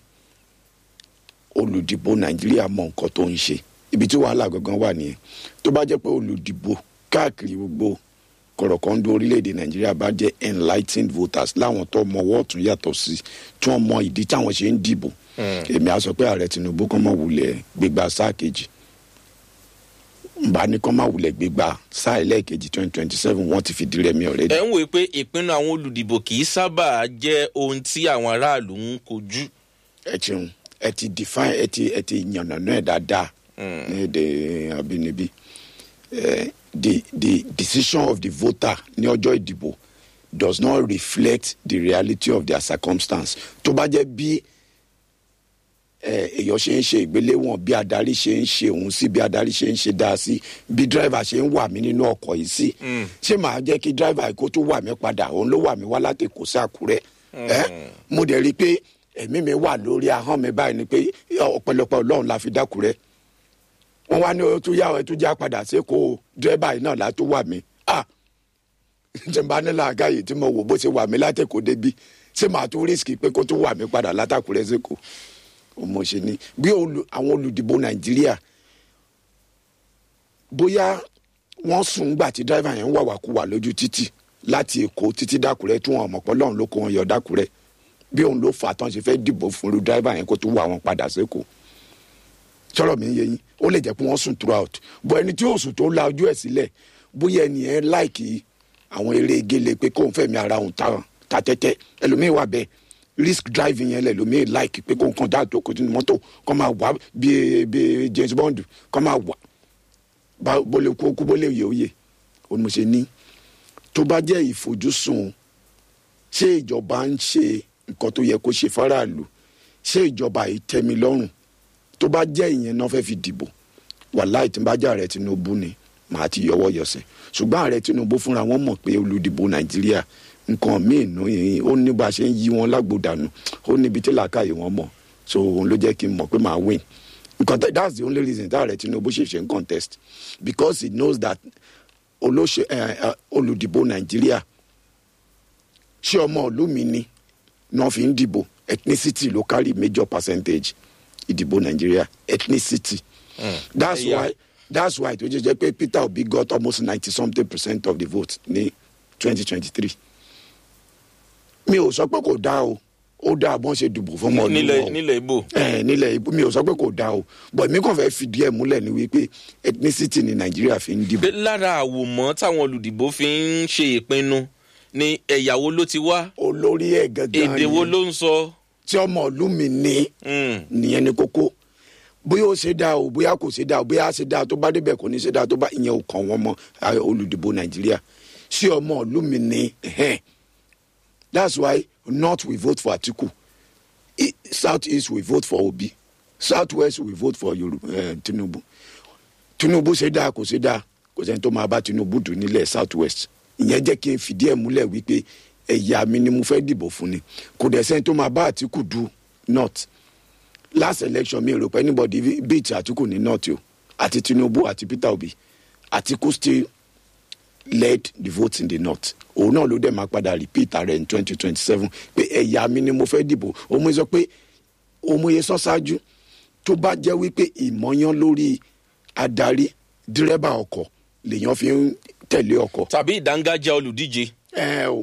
olùdìbò nàìjíríà mọ nǹkan tó ń ṣe ibi tí wàhálà gangan wà nìyẹn tó bá jẹ́ pé olùdìbò káàkiri gbogbo kọ̀rọ̀kọ́ndó orílẹ̀-èdè nàìjíríà bá jẹ́ enlightened voters láwọn tó mọ ọwọ́ ọ̀tún yàtọ̀ sí tí wọ́n mọ ìdí táwọn ṣe ń dìbò èmi á sọ pé ààrẹ tinubu kọ́ mọ̀ wulẹ̀ gbégbá sáà kejì nba ní kọ́ máa wulẹ̀ gbégbá sáà ẹlẹ́ẹ̀kejì twenty twenty seven wọ́n ti fi di rẹmi ọ̀rẹ́dì. ẹ ń wòye pé ìpinnu àwọn olùdìbò kì í sábà jẹ́ ohun tí àwọn aráàlú ń kojú. ẹ ṣeun ẹ ti define ẹ ti ẹ ti yànnàná ẹ dáadáa ní èdè abínibí Eh, the the decision of the voter ní ọjọ́ ìdìbò does not reflect the reality of their circumstance tó bá jẹ́ bí eh, èèyàn ṣe ń ṣe ìgbéléwọ̀n bí adarí ṣe ń ṣe òun sí bí adarí ṣe ń ṣe dáa sí bí driver ṣe ń wà mí nínú ọkọ̀ yìí sí ṣé màá jẹ́ kí driver kó tó wà mí padà òun ló wà mí wá láti kó sí àkúrẹ́ ẹ́ mo dẹ̀ rí i pé ẹ̀mí mi wà lórí ahọ́n mi báyìí ni pé ọ̀pọ̀lọpọ̀ ọlọ́run la fi dákúrẹ́ wọ́n wá ní o tún yá o tún já padà sí kó dírẹ́bà yìí náà látó wà mí ah tí n bá ní làákàyè tí mo wò bó ṣe wà mí látẹ̀kọ́ débi ṣé màá tún rísìkì pé kó tún wà mí padà látàkùrẹ́ sẹ́kọ̀ọ́ mo ṣe ní bí olù- àwọn olùdìbò nàìjíríà bóyá wọ́n sùn gbà tí dírẹ́bà yẹn ń wà wàkúwà lójú títì láti èkó títí dákùrẹ́ tí wọ́n mọ̀ pọ́ lọ́run ló kó wọn yọ dákùrẹ́ bí òun ló fà á tán ṣe fẹ́ dìbò fún irú dírẹ́bà yẹn kó tún wà wọn padà sẹ́kọ̀ọ́ sọ̀rọ̀ mi ń yé yín ó lè jẹ́ pé wọ́n sùn throughout bọ́ ẹni tí yóò sùn tó la ojú ẹ̀ sílẹ̀ bóyá ẹni yẹn láìkì àwọn eré gele pé kóun fẹ̀mí ara òun ta ta tẹ́tẹ́ ẹlòmíín wà bẹ́ẹ̀ risk driving yẹn lẹ́lòmíín láìkì pé kóun kàn dá àtòkò sínú mọ́tò kọ́ máa wà bí bí James Bond kọ́ máa wà bá bólé kú kú bólé yẹ òye òun mo ṣe ní tó bá jẹ́ ìfojúsùn ṣé ìjọba ń ṣe nǹkan tó yẹ kó ṣe fáráàlú ṣé ìjọba yìí tẹ́ mi lọ́rùn tó bá jẹ́ ìyẹn náà fẹ́ fi dìbò wàláì tí n bá jẹ́ ààrẹ tinubu ni màá ti yọwọ́ yọsẹ̀ ṣùgbọ́n ààrẹ tinubu fúnra wọn mọ̀ pé olùdìbò nàìjíríà nǹkan míì nù yìí ó ní bá a ṣe ń yí wọn lágbódànù ó níbi tí làákàyè wọn mọ̀ so òun ló jẹ́ kí n mọ̀ pé màá win nǹkan tẹ that's the only reason tí ààrẹ tinubu ṣe ṣe ń contest because he knows that olóṣè ẹ ẹ olùdìbò nàìjíríà ṣé ọmọ ìlú mi ni náà fi ń dìbò ethnicity ló carry major percentage ìdìbò nàìjíríà ethnicity that's Ẹ̀yà. why that's why tó jẹ́ jẹ́ pé peter obi got almost ninety something percent of the vote ní twenty twenty three mi ò sọ pé kò dáa o ó dáa bọ́n ṣe dìbò fún ọmọ ìlú nílẹ̀ wọn o nílẹ̀ ibo. ẹ nílẹ̀ ibo mi ò sọ pé kò dáa o but mi kàn fẹ́ fìdí ẹ̀ múlẹ̀ ní wípé ethnicity ni nàìjíríà fi ń dìbò pé lára àwòmọ́ táwọn olùdìbò fi ń ṣe ìpinnu ni ẹ̀yàwó ló ti wá olórí ẹ̀ gangan èdè wo yẹn ló ń sọ. tí ọmọ ìlú mi ní Mm. nìyẹn ni kókó bóyá ó ṣe dáa o bóyá kò ṣe dáa o bóyá á ṣe dáa tó bá débẹ̀ kò ní ṣe dáa tó bá ìyẹn ò kàn wọ́n mọ́ ah, olùdìbò nàìjíríà sí ọmọ ìlú mi ní ẹ̀hẹ́n. that's why north we vote for atiku I- south east we vote for obi south west we vote for Yoruba, eh, tinubu tinubu ṣe dáa kò ṣe dáa kò sẹ́ni tó máa bá tinubu dùn nílẹ̀ south west ìyẹn jẹ́ kí n fìdí ẹ̀ múlẹ̀ wípé ẹ̀yà mi ni mo fẹ́ dìbò fún ni kò dẹ̀ sẹ́ni tó máa bá àtìkù du north last election mi rò pé anybody beat àtìkù ní north o àti tinubu àti peter obi àtìkù still led the vote in the north òun náà ló dẹ̀ máa padà repeat ààrẹ in twenty twenty seven pé ẹ̀yà mi ni mo fẹ́ dìbò òun sọ pé òmùyẹ sọ ṣáájú tó bá jẹ́ wípé ìmọ̀yán lórí adarí dírẹ́bà ọkọ̀ lèèyàn fi ń tẹ̀lé ọkọ̀ tàbí ìdángájá olùdíje. ẹ o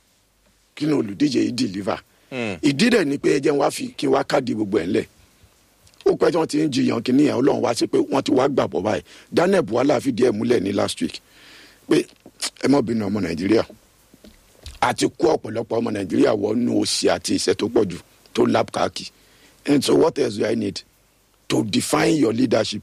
kí ni olùdíje yìí deliver Mm. ìdí dẹ̀ ni pé ẹ jẹ́ n wá fi kí n wá káàdì gbogbo ẹ̀ ńlẹ̀ ó pẹ́ tí wọ́n ti ń jiyàn kí nìyẹn ọlọ́run wá sí pé wọ́n ti wá gbàgbọ́ báyìí daniel buhala fìdí ẹ̀ múlẹ̀ ní last week pé ẹ mọ̀ bínú ọmọ nàìjíríà àti kó ọ̀pọ̀lọpọ̀ ọmọ nàìjíríà wọnú òsì àti ìṣẹ́ tó pọ̀ jù tó lap káàkì and so what else do i need to define your leadership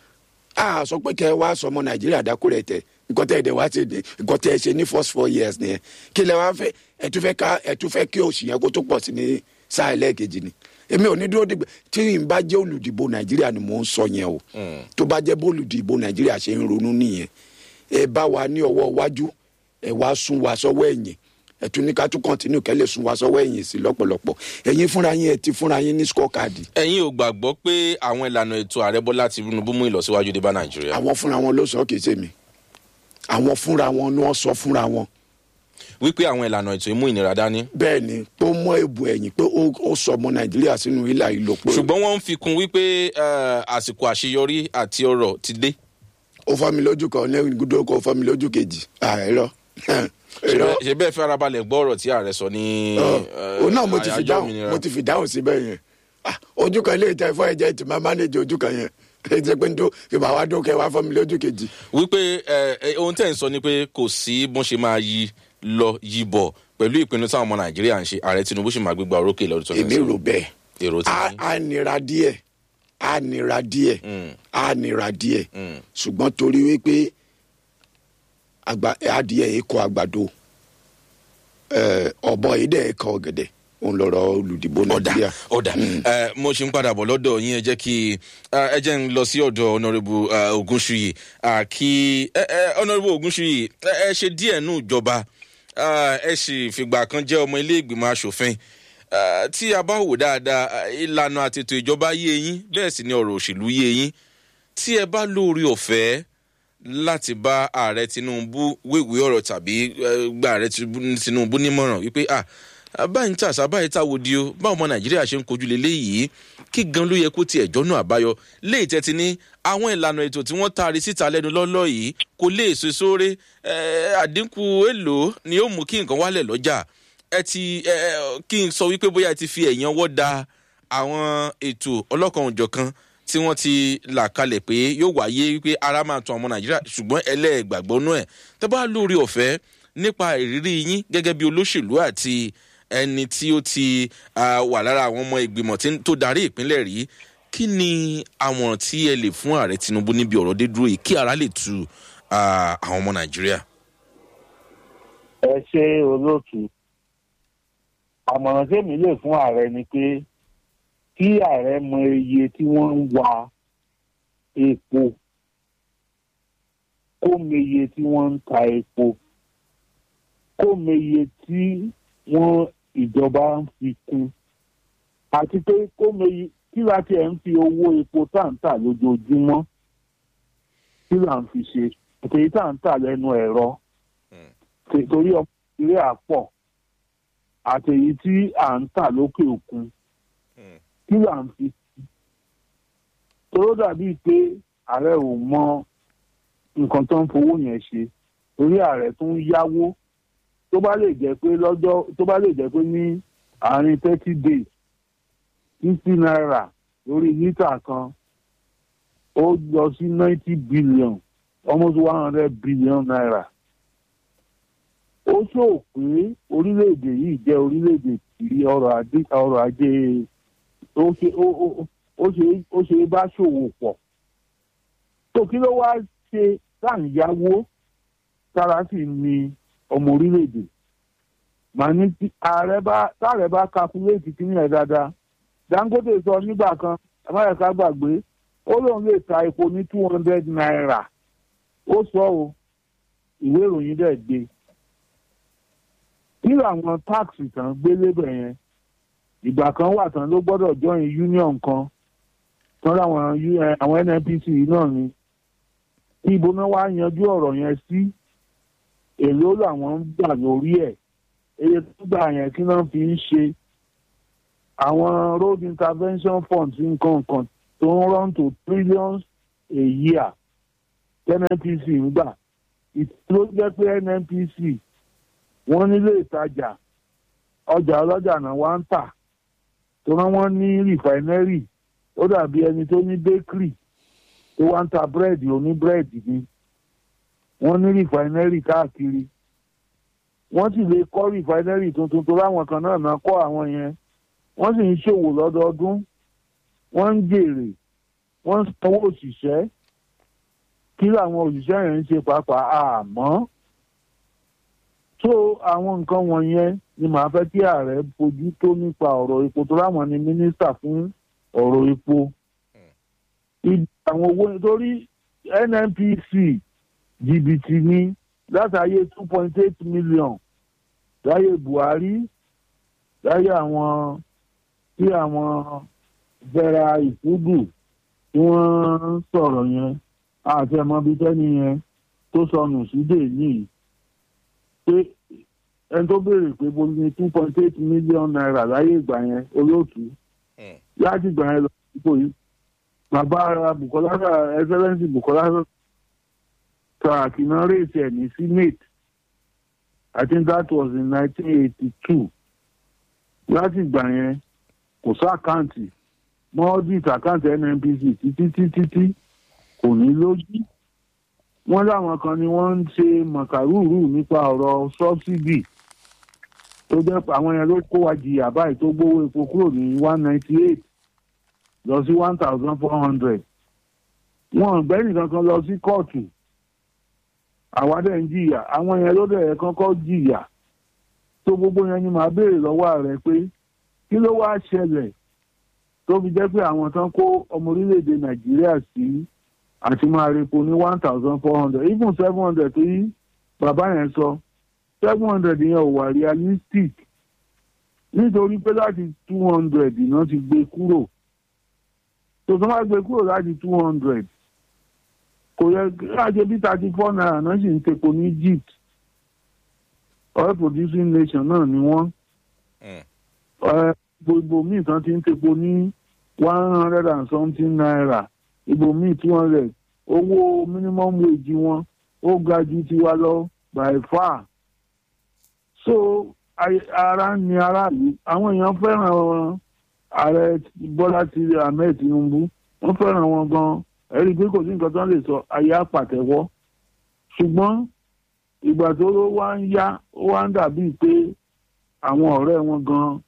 a sọ pé kẹ wá sọ ọmọ nàìjíríà dákúrẹ tẹ nǹkan tẹ ẹdẹ wá ṣe ní nǹkan tẹ ẹ ṣe ní first four years nìyẹn kí lẹ wá fẹ ẹ tún fẹ ká ẹ tún fẹ kí òsì yẹn kó tó pọ̀ sí ní sáà ẹlẹ́ẹ̀kejì ni èmi ò ní dúró dìgbà tí n bá jẹ́ olùdìbò nàìjíríà ni mò ń sọ yẹn o tó bá jẹ́ bólùdìbò nàìjíríà ṣe ń ronú nìyẹn ẹ bá wa ní ọwọ́ iwájú ẹ wá sún wa sọ́wọ́ ẹ̀yìn ẹ tún ní ká tún kọ́ntínú kẹ́lẹ́ sún wa sọ́wọ́ ẹ̀yìn sí lọ́pọ̀lọpọ̀ ẹ̀yin fúnra yín ẹ ti fúnra yín ní scorecard ẹ̀yin ò gbàgbọ́ pé àwọn ìlànà ètò ààrẹ bọ́lá tinubu mú ìlọsíwájú dé bá nàìjíríà. àwọn fúnra wọn ló sọ kì í ṣe mi àwọn fúnra wọn ni wọn sọ fúnra wọn wípé àwọn ìlànà ètò ìmú ìnira dání. bẹ́ẹ̀ ni pé ó mọ èbù ẹ̀yìn pé ó ó sọ ọmọ nàìjíríà sínú ilà ìlò pé ṣùgbọ́n wọ́n ń fi kún wípé eh, àsìkò àṣeyọrí àti ọrọ̀ ti dé. ó fọ́ mi lójú kan ní gúdó kó fọ́ mi lójú kejì àìrọ irọ́ ṣe bẹ́ẹ̀ fẹ́ arabalẹ̀ gbọ́ ọ̀rọ̀ tí ààrẹ sọ ní. eh, òun náà mo ti fi àyájọ́ dáhùn òmìnira. mo ti fi dáhùn síbẹ̀ yẹn Ah, ojú kan ilé ìtẹ́ fún ẹ̀jẹ̀ tí máa mánéjì ojú kan yẹn ẹ jẹ́ pé n tó ìbá wa dókè wá fún mi lójú kejì. wípé ẹ, ẹ, ohun tẹ́ ń sọ ni pé kò sí bọ́n ṣe máa yí lọ yí bọ̀ pẹ̀lú ìpinnu táwọn ọmọ nàìjíríà ń ṣe ààrẹ tinubu sì máa gbégbá orókè lọ́dún tó ń èmi rò bẹ́ẹ̀ èrò tí á á nira díẹ̀ á nira díẹ̀ á nira díẹ̀ ṣùgbọ́n torí wípé àgbà adìẹ yìí kọ àgbàdo ẹ, ọ̀bọ yìí dẹ̀ kọ ọ̀gẹ̀dẹ̀ òun lọ̀rọ̀ olùdìbò ọ̀dà nàìjíríà. ọ̀dà ẹ, mo ṣe ń padà bọ̀ lọ́dọ̀ yín ẹ jẹ́ kí ẹ ẹ jẹ́ ń lọ sí ọ̀dọ̀ ọ̀nàrẹ́bù ogunṣuyi à, kí ẹ ẹ ọ̀nàrẹ́bù ogunṣuyi ẹ ẹ ṣe díẹ̀ nù ìjọba à, ẹ sì fìgbà kan jẹ́ ọmọ ilé ìgbìmọ̀ asòfin À, tí a bá wò dáadáa à, ìlànà àtètò ìjọba yé yín bẹ́ẹ̀ sì ni ọ̀rọ̀ òṣèlú yé yín tí ẹ bá lóore ọ̀fẹ́ láti bá ààrẹ tinubu wéwèé ọ̀rọ̀ tàbí eh, gba ààrẹ Tinubu- tinubu nímọ̀ràn wípé ah ah, báyìí ń tàṣà báyìí táwo di o báwo ọmọ nàìjíríà ṣe ń kojú leléyìí kí gan ló yẹ kó tiẹ̀ jọ́nà àbáyọ léyìí tẹ́tí ní àwọn ìlànà ètò tí wọ́n taari síta lẹ́nu lọ́lọ́ yìí kò lè so sóore eh, àdínkù èlò ni ó mú kí nǹkan wálẹ̀ lọ́jà ẹ ti ẹ ẹ, kí n sọ wípé bóyá ẹ ti fi ẹ̀yàn ọwọ́ da àwọn ètò ọlọ́kan òjọ̀kan tí wọ́n ti là kalẹ̀ pé yóò wáyé wípé ara máa tún ọmọ nàìjíríà ṣùgbọ́n ẹlẹ́gbàgbọ́ náà ẹ̀ tẹ́ bá lórí ọ̀fẹ́ nípa ìrírí yín gẹ́gẹ́ bí olóṣèlú àti ẹni tí ó ti ah, wà lára àwọn ọmọ ìgbìmọ̀ tí- tó darí ìpínlẹ̀ rí kí ni àmọ̀ràn tí ẹ lè fún ààrẹ tinubu níbi ọ̀rọ̀ dé dúró yìí kí ara lè tu ah, àwọn ọmọ nàìjíríà. ẹ ṣe olóòtú àmọ̀ràn tèmi lè fún ààrẹ ni pé kí ààrẹ mọ iye tí wọ́n ń wa epo kó mọ iye tí wọ́n ń ta epo kó mọ iye tí wọ́n ìjọba ń fi kún àti pé kó mọ iye kí láti ẹ̀ ń fi owó epo táǹtà lójoojúmọ́ kí là ń fi ṣe àtẹ̀yí táǹtà lẹ́nu ẹ̀rọ Ṣe- torí ọmọ nàìjíríà pọ̀ àtẹ̀yí tí à ń tà lókè òkun kí là ń fi sí toró dàbí pé ààrẹ ò mọ nǹkan tó ń fowó yẹn ṣe torí ààrẹ tó ń yáwó tó bá lè jẹ́ pé lọ́jọ́ tó bá lè jẹ́ pé ní àárín thirty days fifty naira lórí lítà kan ó lọ sí ninety billion almost one hundred billion naira ó sọ pé orílẹ̀-èdè yìí jẹ́ orílẹ̀-èdè tí ọrọ̀ ajé ọrọ̀ ajé ó ṣe ó ó- ó ṣe ó ṣe bá ṣòwò pọ̀ tó kí ló wá ṣe táǹyáwó tára sì ni ọmọ orílẹ̀-èdè màá ní tí ààrẹ bá táàrẹ bá kakuléètì kíní ẹ̀ dáadáa dangote sọ nígbà kan amárẹ̀ká gbàgbé ó lóun lè ta epo ní two hundred naira ó sọ o ìwé ìròyìn dẹ̀ gbé kí làwọn táàkì tán gbé lébẹ̀ yẹn ìgbà kan wà tán ló gbọ́dọ̀ join union kan tán láwọn U- eh, àwọn nnpc yìí náà ni kí ibo náà wá yanjú ọ̀rọ̀ yẹn sí èló làwọn ń gbà lórí ẹ̀ eye tó gbà yẹn kí náà fi ń ṣe àwọn road intervention funds nǹkan kan tó ń run to trillions a year nnpc ń gbà ìtúró jẹ́ pé nnpc wọ́n nílé ìtajà ọjà ọlọ́jà náà wá ń tà tó rán wọ́n ní rìfáínẹ́rì ó dàbí ẹni tó ní bakery tó wá ń ta búrẹ́dì oní búrẹ́dì ni wọ́n ní rìfáínẹ́rì káàkiri wọ́n sì lè kọ́ rìfáínẹ́rì tuntun tó láwọn kan náà náà kọ́ àwọn yẹn wọ́n sì ń ṣòwò lọ́dọọdún wọ́n ń jèrè wọ́n ń sanwó òṣìṣẹ́ kí làwọn òṣìṣẹ́ yẹn ń ṣe pàápàá àmọ́ so àwọn nǹkan wọ̀nyẹn ni màá fẹ́ kí ààrẹ fojú tó nípa ọ̀rọ̀ epo tó láwọn ni mínísítà fún ọ̀rọ̀ epo. Ìdí àwọn owó nítorí nnpc jìbìtì ní látàyè two point eight million láyé buhari láyé àwọn tí àwọn vera ìfúdù tí wọ́n sọ̀rọ̀ yẹn àti ẹ̀mọ́bí tẹ́ni yẹn tó sọnù sí dè níyì pé ẹni tó béèrè pé bó ní two point eight million naira láyé ìgbà yẹn olóòtú láti ìgbà yẹn lọ sípò yìí bàbá ara bukola excellence bukola saraki náà rèéṣẹ ní senate i think that was in nineteen eighty two láti ìgbà yẹn kò sí àkáǹtì mọ́ audit àkáǹtì nnpc títí títí tí kò ní lójú wọ́n láwọn kan ni wọ́n ń ṣe mọ̀kàrúrù nípa ọ̀rọ̀ sọ́bsidì tó jẹ́ pé àwọn yẹn ló kó wa jìyà báyìí tó gbówó epo kúrò ní one ninety eight lọ sí one thousand four hundred wọn ò gbẹ́nì kankan lọ sí kóòtù àwa dẹ̀ ń jìyà àwọn yẹn ló dẹ̀ kọ́kọ́ jìyà tó gbogbo yẹn ni màá béèrè lọ́wọ́ rẹ̀ pé kí ló wá ṣẹlẹ̀ tó fi jẹ́ pé àwọn tán kó ọmọ orílẹ̀-èdè nàìjíríà sí àti máa repo ní one thousand four hundred even seven hundred tó yí bàbá yẹn sọ seven hundred yẹn ò wà realistic nítorí pé láti two hundred iná ti gbé kúrò tó tó máa gbé kúrò láti two hundred kò yẹ láti bí thirty four naira náà sì ń tepo ní egypt oil producing nation náà ni wọ́n gbogbo míì tán ti ń tepo ní one hundred and something naira ibo míì two hundred owó minimum wage wọn ó ga ju tiwa lọ by far so ara ni aráàlú àwọn èèyàn fẹ́ràn ààrẹ bọ́lá ti ahmed tinubu wọ́n fẹ́ràn wọn gan ẹ̀rí pé kò sí nǹkan tó ń lè sọ ayé àpàtẹ́wọ́ ṣùgbọ́n ìgbà tó ló wá ń yá ó wá ń dàbíi pé àwọn ọ̀rẹ́ wọn gan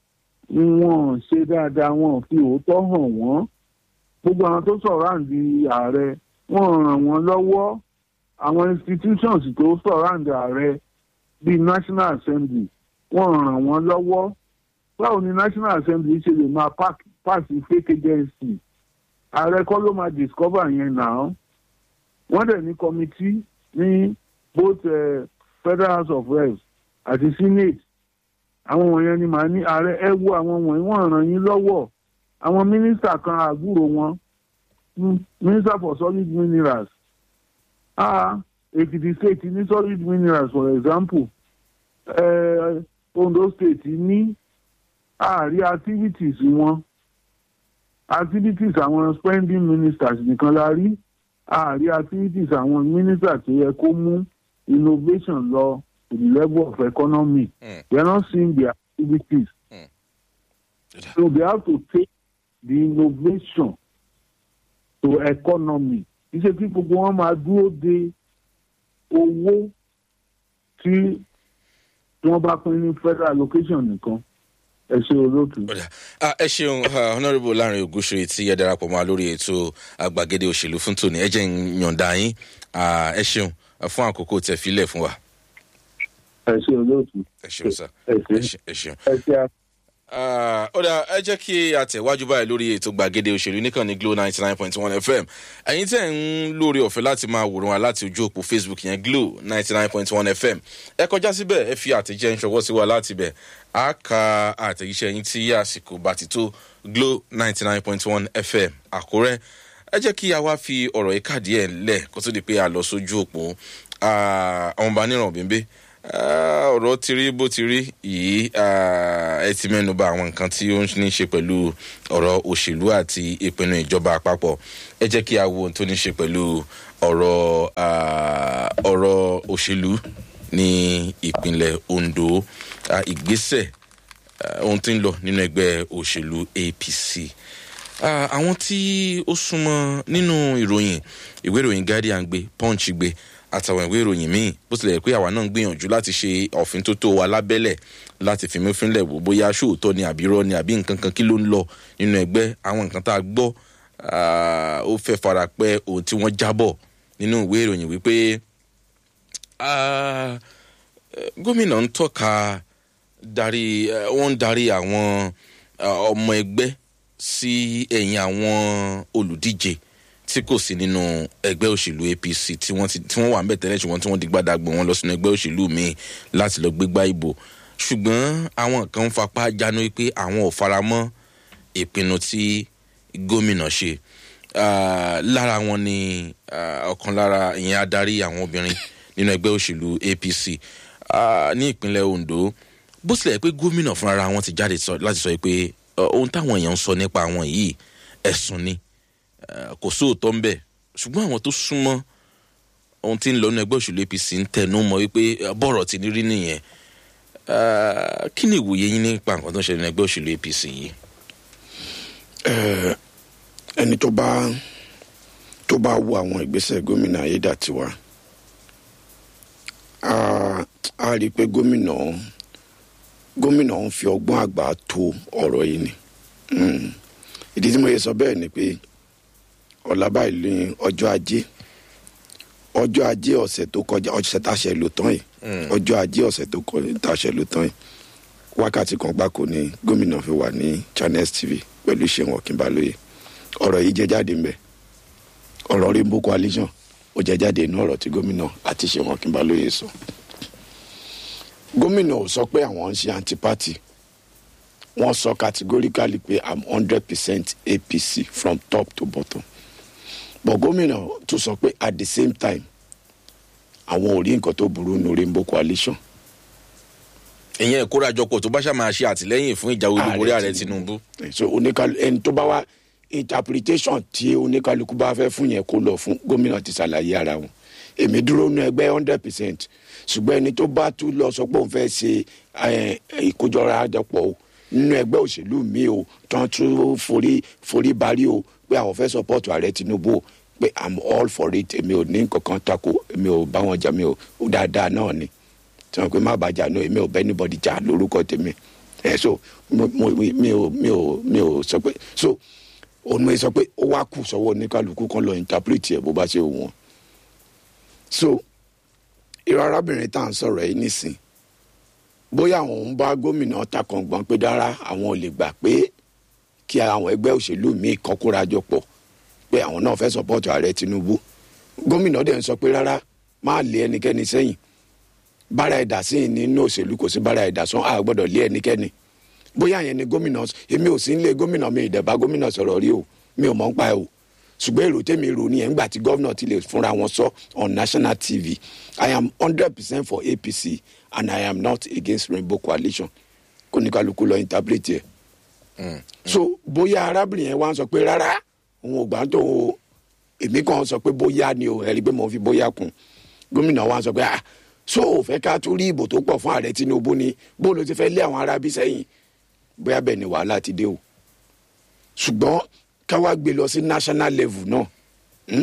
wọn ṣe dáadáa wọn fi òótọ́ hàn wọ́n gbogbo àwọn tó sọ̀rọ̀ àǹdí ààrẹ wọ́n ràn wọ́n lọ́wọ́ àwọn institutions tó sọ̀rọ̀ àǹdí ààrẹ bíi national assembly wọ́n ràn wọ́n lọ́wọ́ báwo ni national assembly ṣe lè máa pass fake agency ààrẹ kọ́ ló máa discover yẹn náà wọ́n dẹ̀ ní committee ní both uh, federal house of reps àti senate àwọn wọ̀nyẹn ni màá ní ààrẹ ẹ wo àwọn wọ̀nyí wọ́n ràn yín lọ́wọ́ àwọn mínísítà kan àgbúrò wọn minister for solid minerals ah èkìtì state ní solid minerals for example uh, ondo state ní ààrí activities wọn activities àwọn spending ministers nìkan la rí ààrí activities àwọn ministers tó yẹ kó mú innovation lọ to the level of economy mm. they are not seeing their activities mm. so they have to take the innovation to economy iṣẹ́ tí gbogbo wọn máa dúró de owó tí wọ́n bá pín ní federal allocation nìkan ẹ ṣe olóòtú. ẹ ṣeun honourable láàrin ògúnṣe tí ẹ darapọ̀ mọ́ lórí ètò àgbàgede òṣèlú fún tòní ẹ jẹ́ ń yọ̀ǹda yín ẹ ṣeun fún àkókò tẹ filẹ̀ fún wa. ẹ ṣe olóòtú. ẹ ṣeun sá ẹ ẹ ṣeun. ẹ ṣe a. ó dà ẹ jẹ́ kí a tẹ̀wájú báyìí lórí ètò gbàgede òṣèlú nìkan ní glo ninety nine point one fm ẹ̀yin tẹ̀ ń lórí ọ̀fẹ́ láti máa wòran wa láti ojú òpó facebook yẹn glo ninety nine point one fm ẹ kọjá síbẹ̀ ẹ fi àtẹ̀jẹ́ ń ṣọwọ́ sí wa láti bẹ̀ á ka àtẹ̀jíṣẹ́ yín tí àsìkò bá ti tó glo ninety nine point one fm àkúrẹ́ ẹ jẹ́ kí a wá fi ọ̀rọ̀ yìí kàdí ẹ̀ lẹ̀ kó tó di pé a lọ sójú òpó àwọn ọba níràn bíbí ọ̀rọ̀ ti rí bó ti rí yìí ẹ ti mẹ́nu bà àwọn nǹkan tí ó ní ṣe pẹ̀lú ọ̀rọ̀ òṣèlú àti ìpinnu ìjọba àpapọ̀ ẹ jẹ́ kí a wo ohun tó ní ṣe pẹ̀lú ọ̀rọ̀ ọ̀rọ̀ òṣèlú ní ìpínlẹ̀ ondo ìgbésẹ̀ ohun tí ń lọ nínú ẹgbẹ́ òṣèlú apc àwọn tí ó súnmọ́ nínú ìròyìn ìwé ìròyìn guardian gbé punch gbé àtàwọn ìwé ìròyìn míì bó tilẹ̀ pé àwa náà ń gbìyànjú láti ṣe ọ̀fin tó tó wa lábẹ́lẹ̀ láti fi mẹ́fínlẹ̀ wò bóyá sóòótọ́ ni àbí rọ́ ni àbí nǹkan kan kí ló ń lọ nínú ẹgbẹ́ àwọn nǹkan tá a gbọ́ ó fẹ́ fara pẹ́ ohun tí wọ́n jábọ̀ nínú ìwé ìròyìn wípé gómìnà ń tọ́ka darí wọ́n ń darí àwọn ọmọ ẹgbẹ́ sí ẹ̀yìn àwọn olùdíje tí kò sí nínú ẹgbẹ́ òṣèlú apc tí wọ́n ti tí wọ́n wà ń bẹ̀ tẹ́lẹ̀ ṣùgbọ́n tí wọ́n di gbàdàgbọ̀n wọn lọ sínú ẹgbẹ́ òṣèlú míì láti lọ gbégbá ìbò ṣùgbọ́n àwọn kan ń fapá jánu pé àwọn ò fara mọ́ ìpinnu tí gómìnà ṣe lára wọn ni ọ̀kan lára ìyẹn adarí àwọn obìnrin nínú ẹgbẹ́ òṣèlú apc ní ìpínlẹ̀ ondo bó tilẹ̀ pé gómìnà fúnra wọn ti jáde láti sọ pé ohun táwọn èèyàn ń sọ nípa àwọn yìí ẹ̀sùn ni kò sóòótọ́ ń bẹ̀ ṣùgbọ́n àwọn tó súnmọ́ ohun tí ń lọ ní ẹgbẹ́ òṣèlú apc ń tẹnu mọ́ wípé bọ́ọ̀rọ̀ ti ní rí nìyẹn Ah, kí ni ìwòye yín nípa nǹkan tó ń ṣẹlẹ̀ ní ẹgbẹ́ òṣèlú apc yìí. ẹni tó bá tó bá wo àwọn ìgbésẹ̀ gómìnà ayédàtiwa a a rí i pé gómìnà gómìnà ń fi ọgbọ́n àgbà tó ọ̀rọ̀ yìí ni Mm. ìdí tí mo yẹ sọ bẹ́ẹ̀ ni pé ọ̀la báyìí ní ọjọ́ ajé ọjọ́ ajé ọ̀sẹ̀ tó kọjá ọ̀sẹ̀ tá a ṣe lò tán yìí ọjọ́ ajé ọ̀sẹ̀ tó kọjá tá a ṣe lò tán yìí wákàtí kan gbáko ni gómìnà fi wà ní channels tv pẹ̀lú ṣéun ọ̀kínbalóye ọ̀rọ̀ yìí jẹ́ jáde ń bẹ̀ ọ̀rọ̀ rainbow coalition ó jẹ́ jáde inú ọ̀rọ̀ tí gómìnà àti ṣéun ọ̀kínbalóye sọ gómìnà ò sọ pé àwọn ń ṣe anti-party wọ́n sọ categorically pé i'm hundred percent apc from top to bottom but gómìnà tún sọ pé at the same time àwọn ò rí nǹkan tó burú nu rainbow coalition ìyẹn ìkórajọpọ̀ tó bá ṣáà máa ṣe àtìlẹ́yìn fún ìjáwé olúborí ààrẹ Ààrẹ tinubu. so oníkalu ẹni tó bá wá interpretation tí oníkálukú bá fẹ́ fún yẹn kó lọ fún gómìnà ti ṣàlàyé ara wọn èmi dúró nu ẹgbẹ́ hundred percent ṣùgbọ́n ẹni tó bá tún lọ sọ pé òun fẹ́ ṣe eh, ìkójọra àjọpọ̀ o nínú ẹgbẹ́ òṣèlú mi o tán tún forí forí barí o pé àwọn fẹ́ support ààrẹ tinubu o pé i'm all for it èmi ò ní kankan tako èmi ò bá wọn jà mi ò ó dáadáa náà ni tí wọn pe má bàjá náà èmi ò bẹ anybody jà lórúkọ tèmi ẹ so mo mo mi ò mi ò mi ò sọ pé so òun mo sọ pé ó wá kù sọ́wọ́ oníkálukú kan lọ interpret ẹ bó bá ṣe wù wọ́n so irú arábìnrin tá à ń sọ̀rọ̀ yìí nísìn bóyá àwọn ń bá gómìnà takàngbọ̀n pé dára àwọn ò lè gbà pé kí àwọn ẹgbẹ́ òṣèlú míì kan kóra jọ pọ̀ pé àwọn náà fẹ́ sọ́pọ́tù ààrẹ tinubu gómìnà dẹ̀ ń sọ pé rárá má lé ẹnikẹ́ni sẹ́yìn bára ẹ̀dá sí nínú òṣèlú kò sí bára ẹ̀dá sán a gbọ́dọ̀ lé ẹnikẹ́ni bóyá yẹn ni gómìnà èmi ò sí ń lé gómìnà mi ìdẹ̀bá gómìnà sọ̀rọ̀ rí o mi ò mọ̀ ń pa ẹ̀ o ṣùgbọ́n èrò tèmi rò ní ẹ̀ ńgbà tí gómìnà ti lè fúnra wọn sọ on national tv i am hundred percent for apc and i am not against rainbow coalition kó ní kálukú lọ interpret ẹ̀ so bóyá arábìnrin yẹn wá ń sọ pé rárá òun ò gbà tó o èmi kàn sọ pé bóyá ni o ẹ̀rí pé mo fi bóyá kún gómìnà wa sọ pé ah so ò fẹ́ ká tún rí ìbò tó pọ̀ fún ààrẹ tinubu ni bó ló ti fẹ́ lé àwọn arábí sẹ́yìn bóyá bẹ́ẹ̀ ni wàhálà ti dé o ṣùgbọ́n ká wá gbé lọ sí national level náà hmm?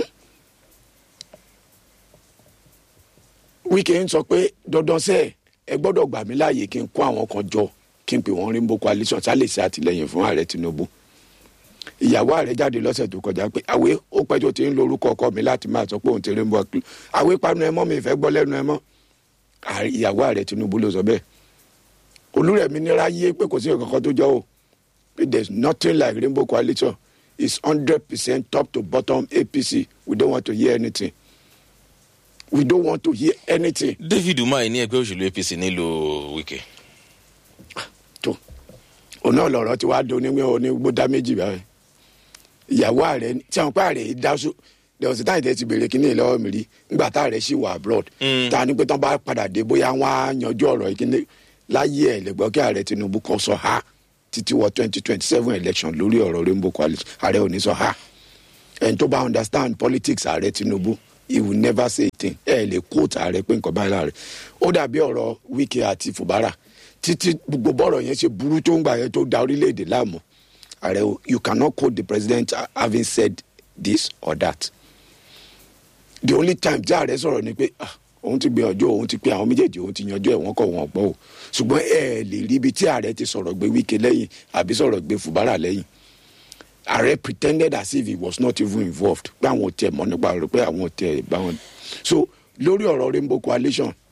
wíkẹ́ ń sọ pé dandan sẹ́ ẹ gbọ́dọ̀ gbà mí láàyè kí n kó àwọn kan jọ kí n pè wọ́n rainbow coalition sálẹ̀ sí àtìlẹyìn fún ààrẹ tinubu ìyàwó ààrẹ jáde lọ́sẹ̀ tó kọjá pé àwé ó pẹ́ tó ti ń lorúkọ ọkọ mi láti máa sọ pé òun ti rainbow coalition àwé panu ẹ mọ́ mi ìfẹ́ gbọ́ lẹ́nu ẹ mọ́ Ààrẹ- ìyàwó ààrẹ tinubu ló sọ bẹ́ẹ̀ olúrẹ̀mí nira yé pé kò sí nǹkan tó jọ o pé there is nothing like rainbow coalition it's hundred percent top to bottom apc we don't want to hear anything we don't want to hear anything david umahi ní ẹgbẹ́ òṣèlú apc nílùú wike. tó òun náà lọ̀rọ̀ tí wàá do onígbé onígbódá méjì báyìí ìyàwó ààrẹ ní- tí àwọn pé ààrẹ yìí dáṣọ lẹ́wọ̀n táyì tẹ́ ti béèrè kínní lọ́wọ́ mi rí nígbà tá ààrẹ ṣì wà abroad Mm. tá a ní pé tán bá padà dé bóyá wọn á yanjú ọ̀rọ̀ yìí kínní láyé ẹ̀ lẹ́gbọ́n kí ààrẹ tinubu kan sọ ha títí wọ twenty twenty seven election lórí ọ̀rọ̀ rainbow coalition ààrẹ ò ní sọ ha ẹni tó bá understand politics ààrẹ tinubu he will never say a thing ẹ lè quote ààrẹ pé nǹkan báyìí láàrẹ ó dàbí ọ̀rọ̀ wike àti fubara títí gbogbo bọ́rọ̀ yẹn ṣe burú tó ń gbà yẹn tó da orílẹ̀-èdè láàmú ààrẹ o you cannot quote the president having said this or that the only time tí ààrẹ sọ̀rọ̀ ni pé ah òun ti gbìyànjú òun ti pé àwọn méjèèjì òun ti yanjú ẹ̀ wọ́n kọ̀ wọ́n gbọ́ o ṣùgbọ́n ẹ lè rí ibi tí ààrẹ ti sọ̀rọ̀ gbé wike lẹ́yìn àbí sọ̀rọ̀ gbé fubara lẹ́yìn ààrẹ pretended as if he was not even involved pé àwọn ò tẹ mọ nípa rẹ pé àwọn ò tẹ bá wọn. so lórí ọ̀rọ̀ rainbow coalition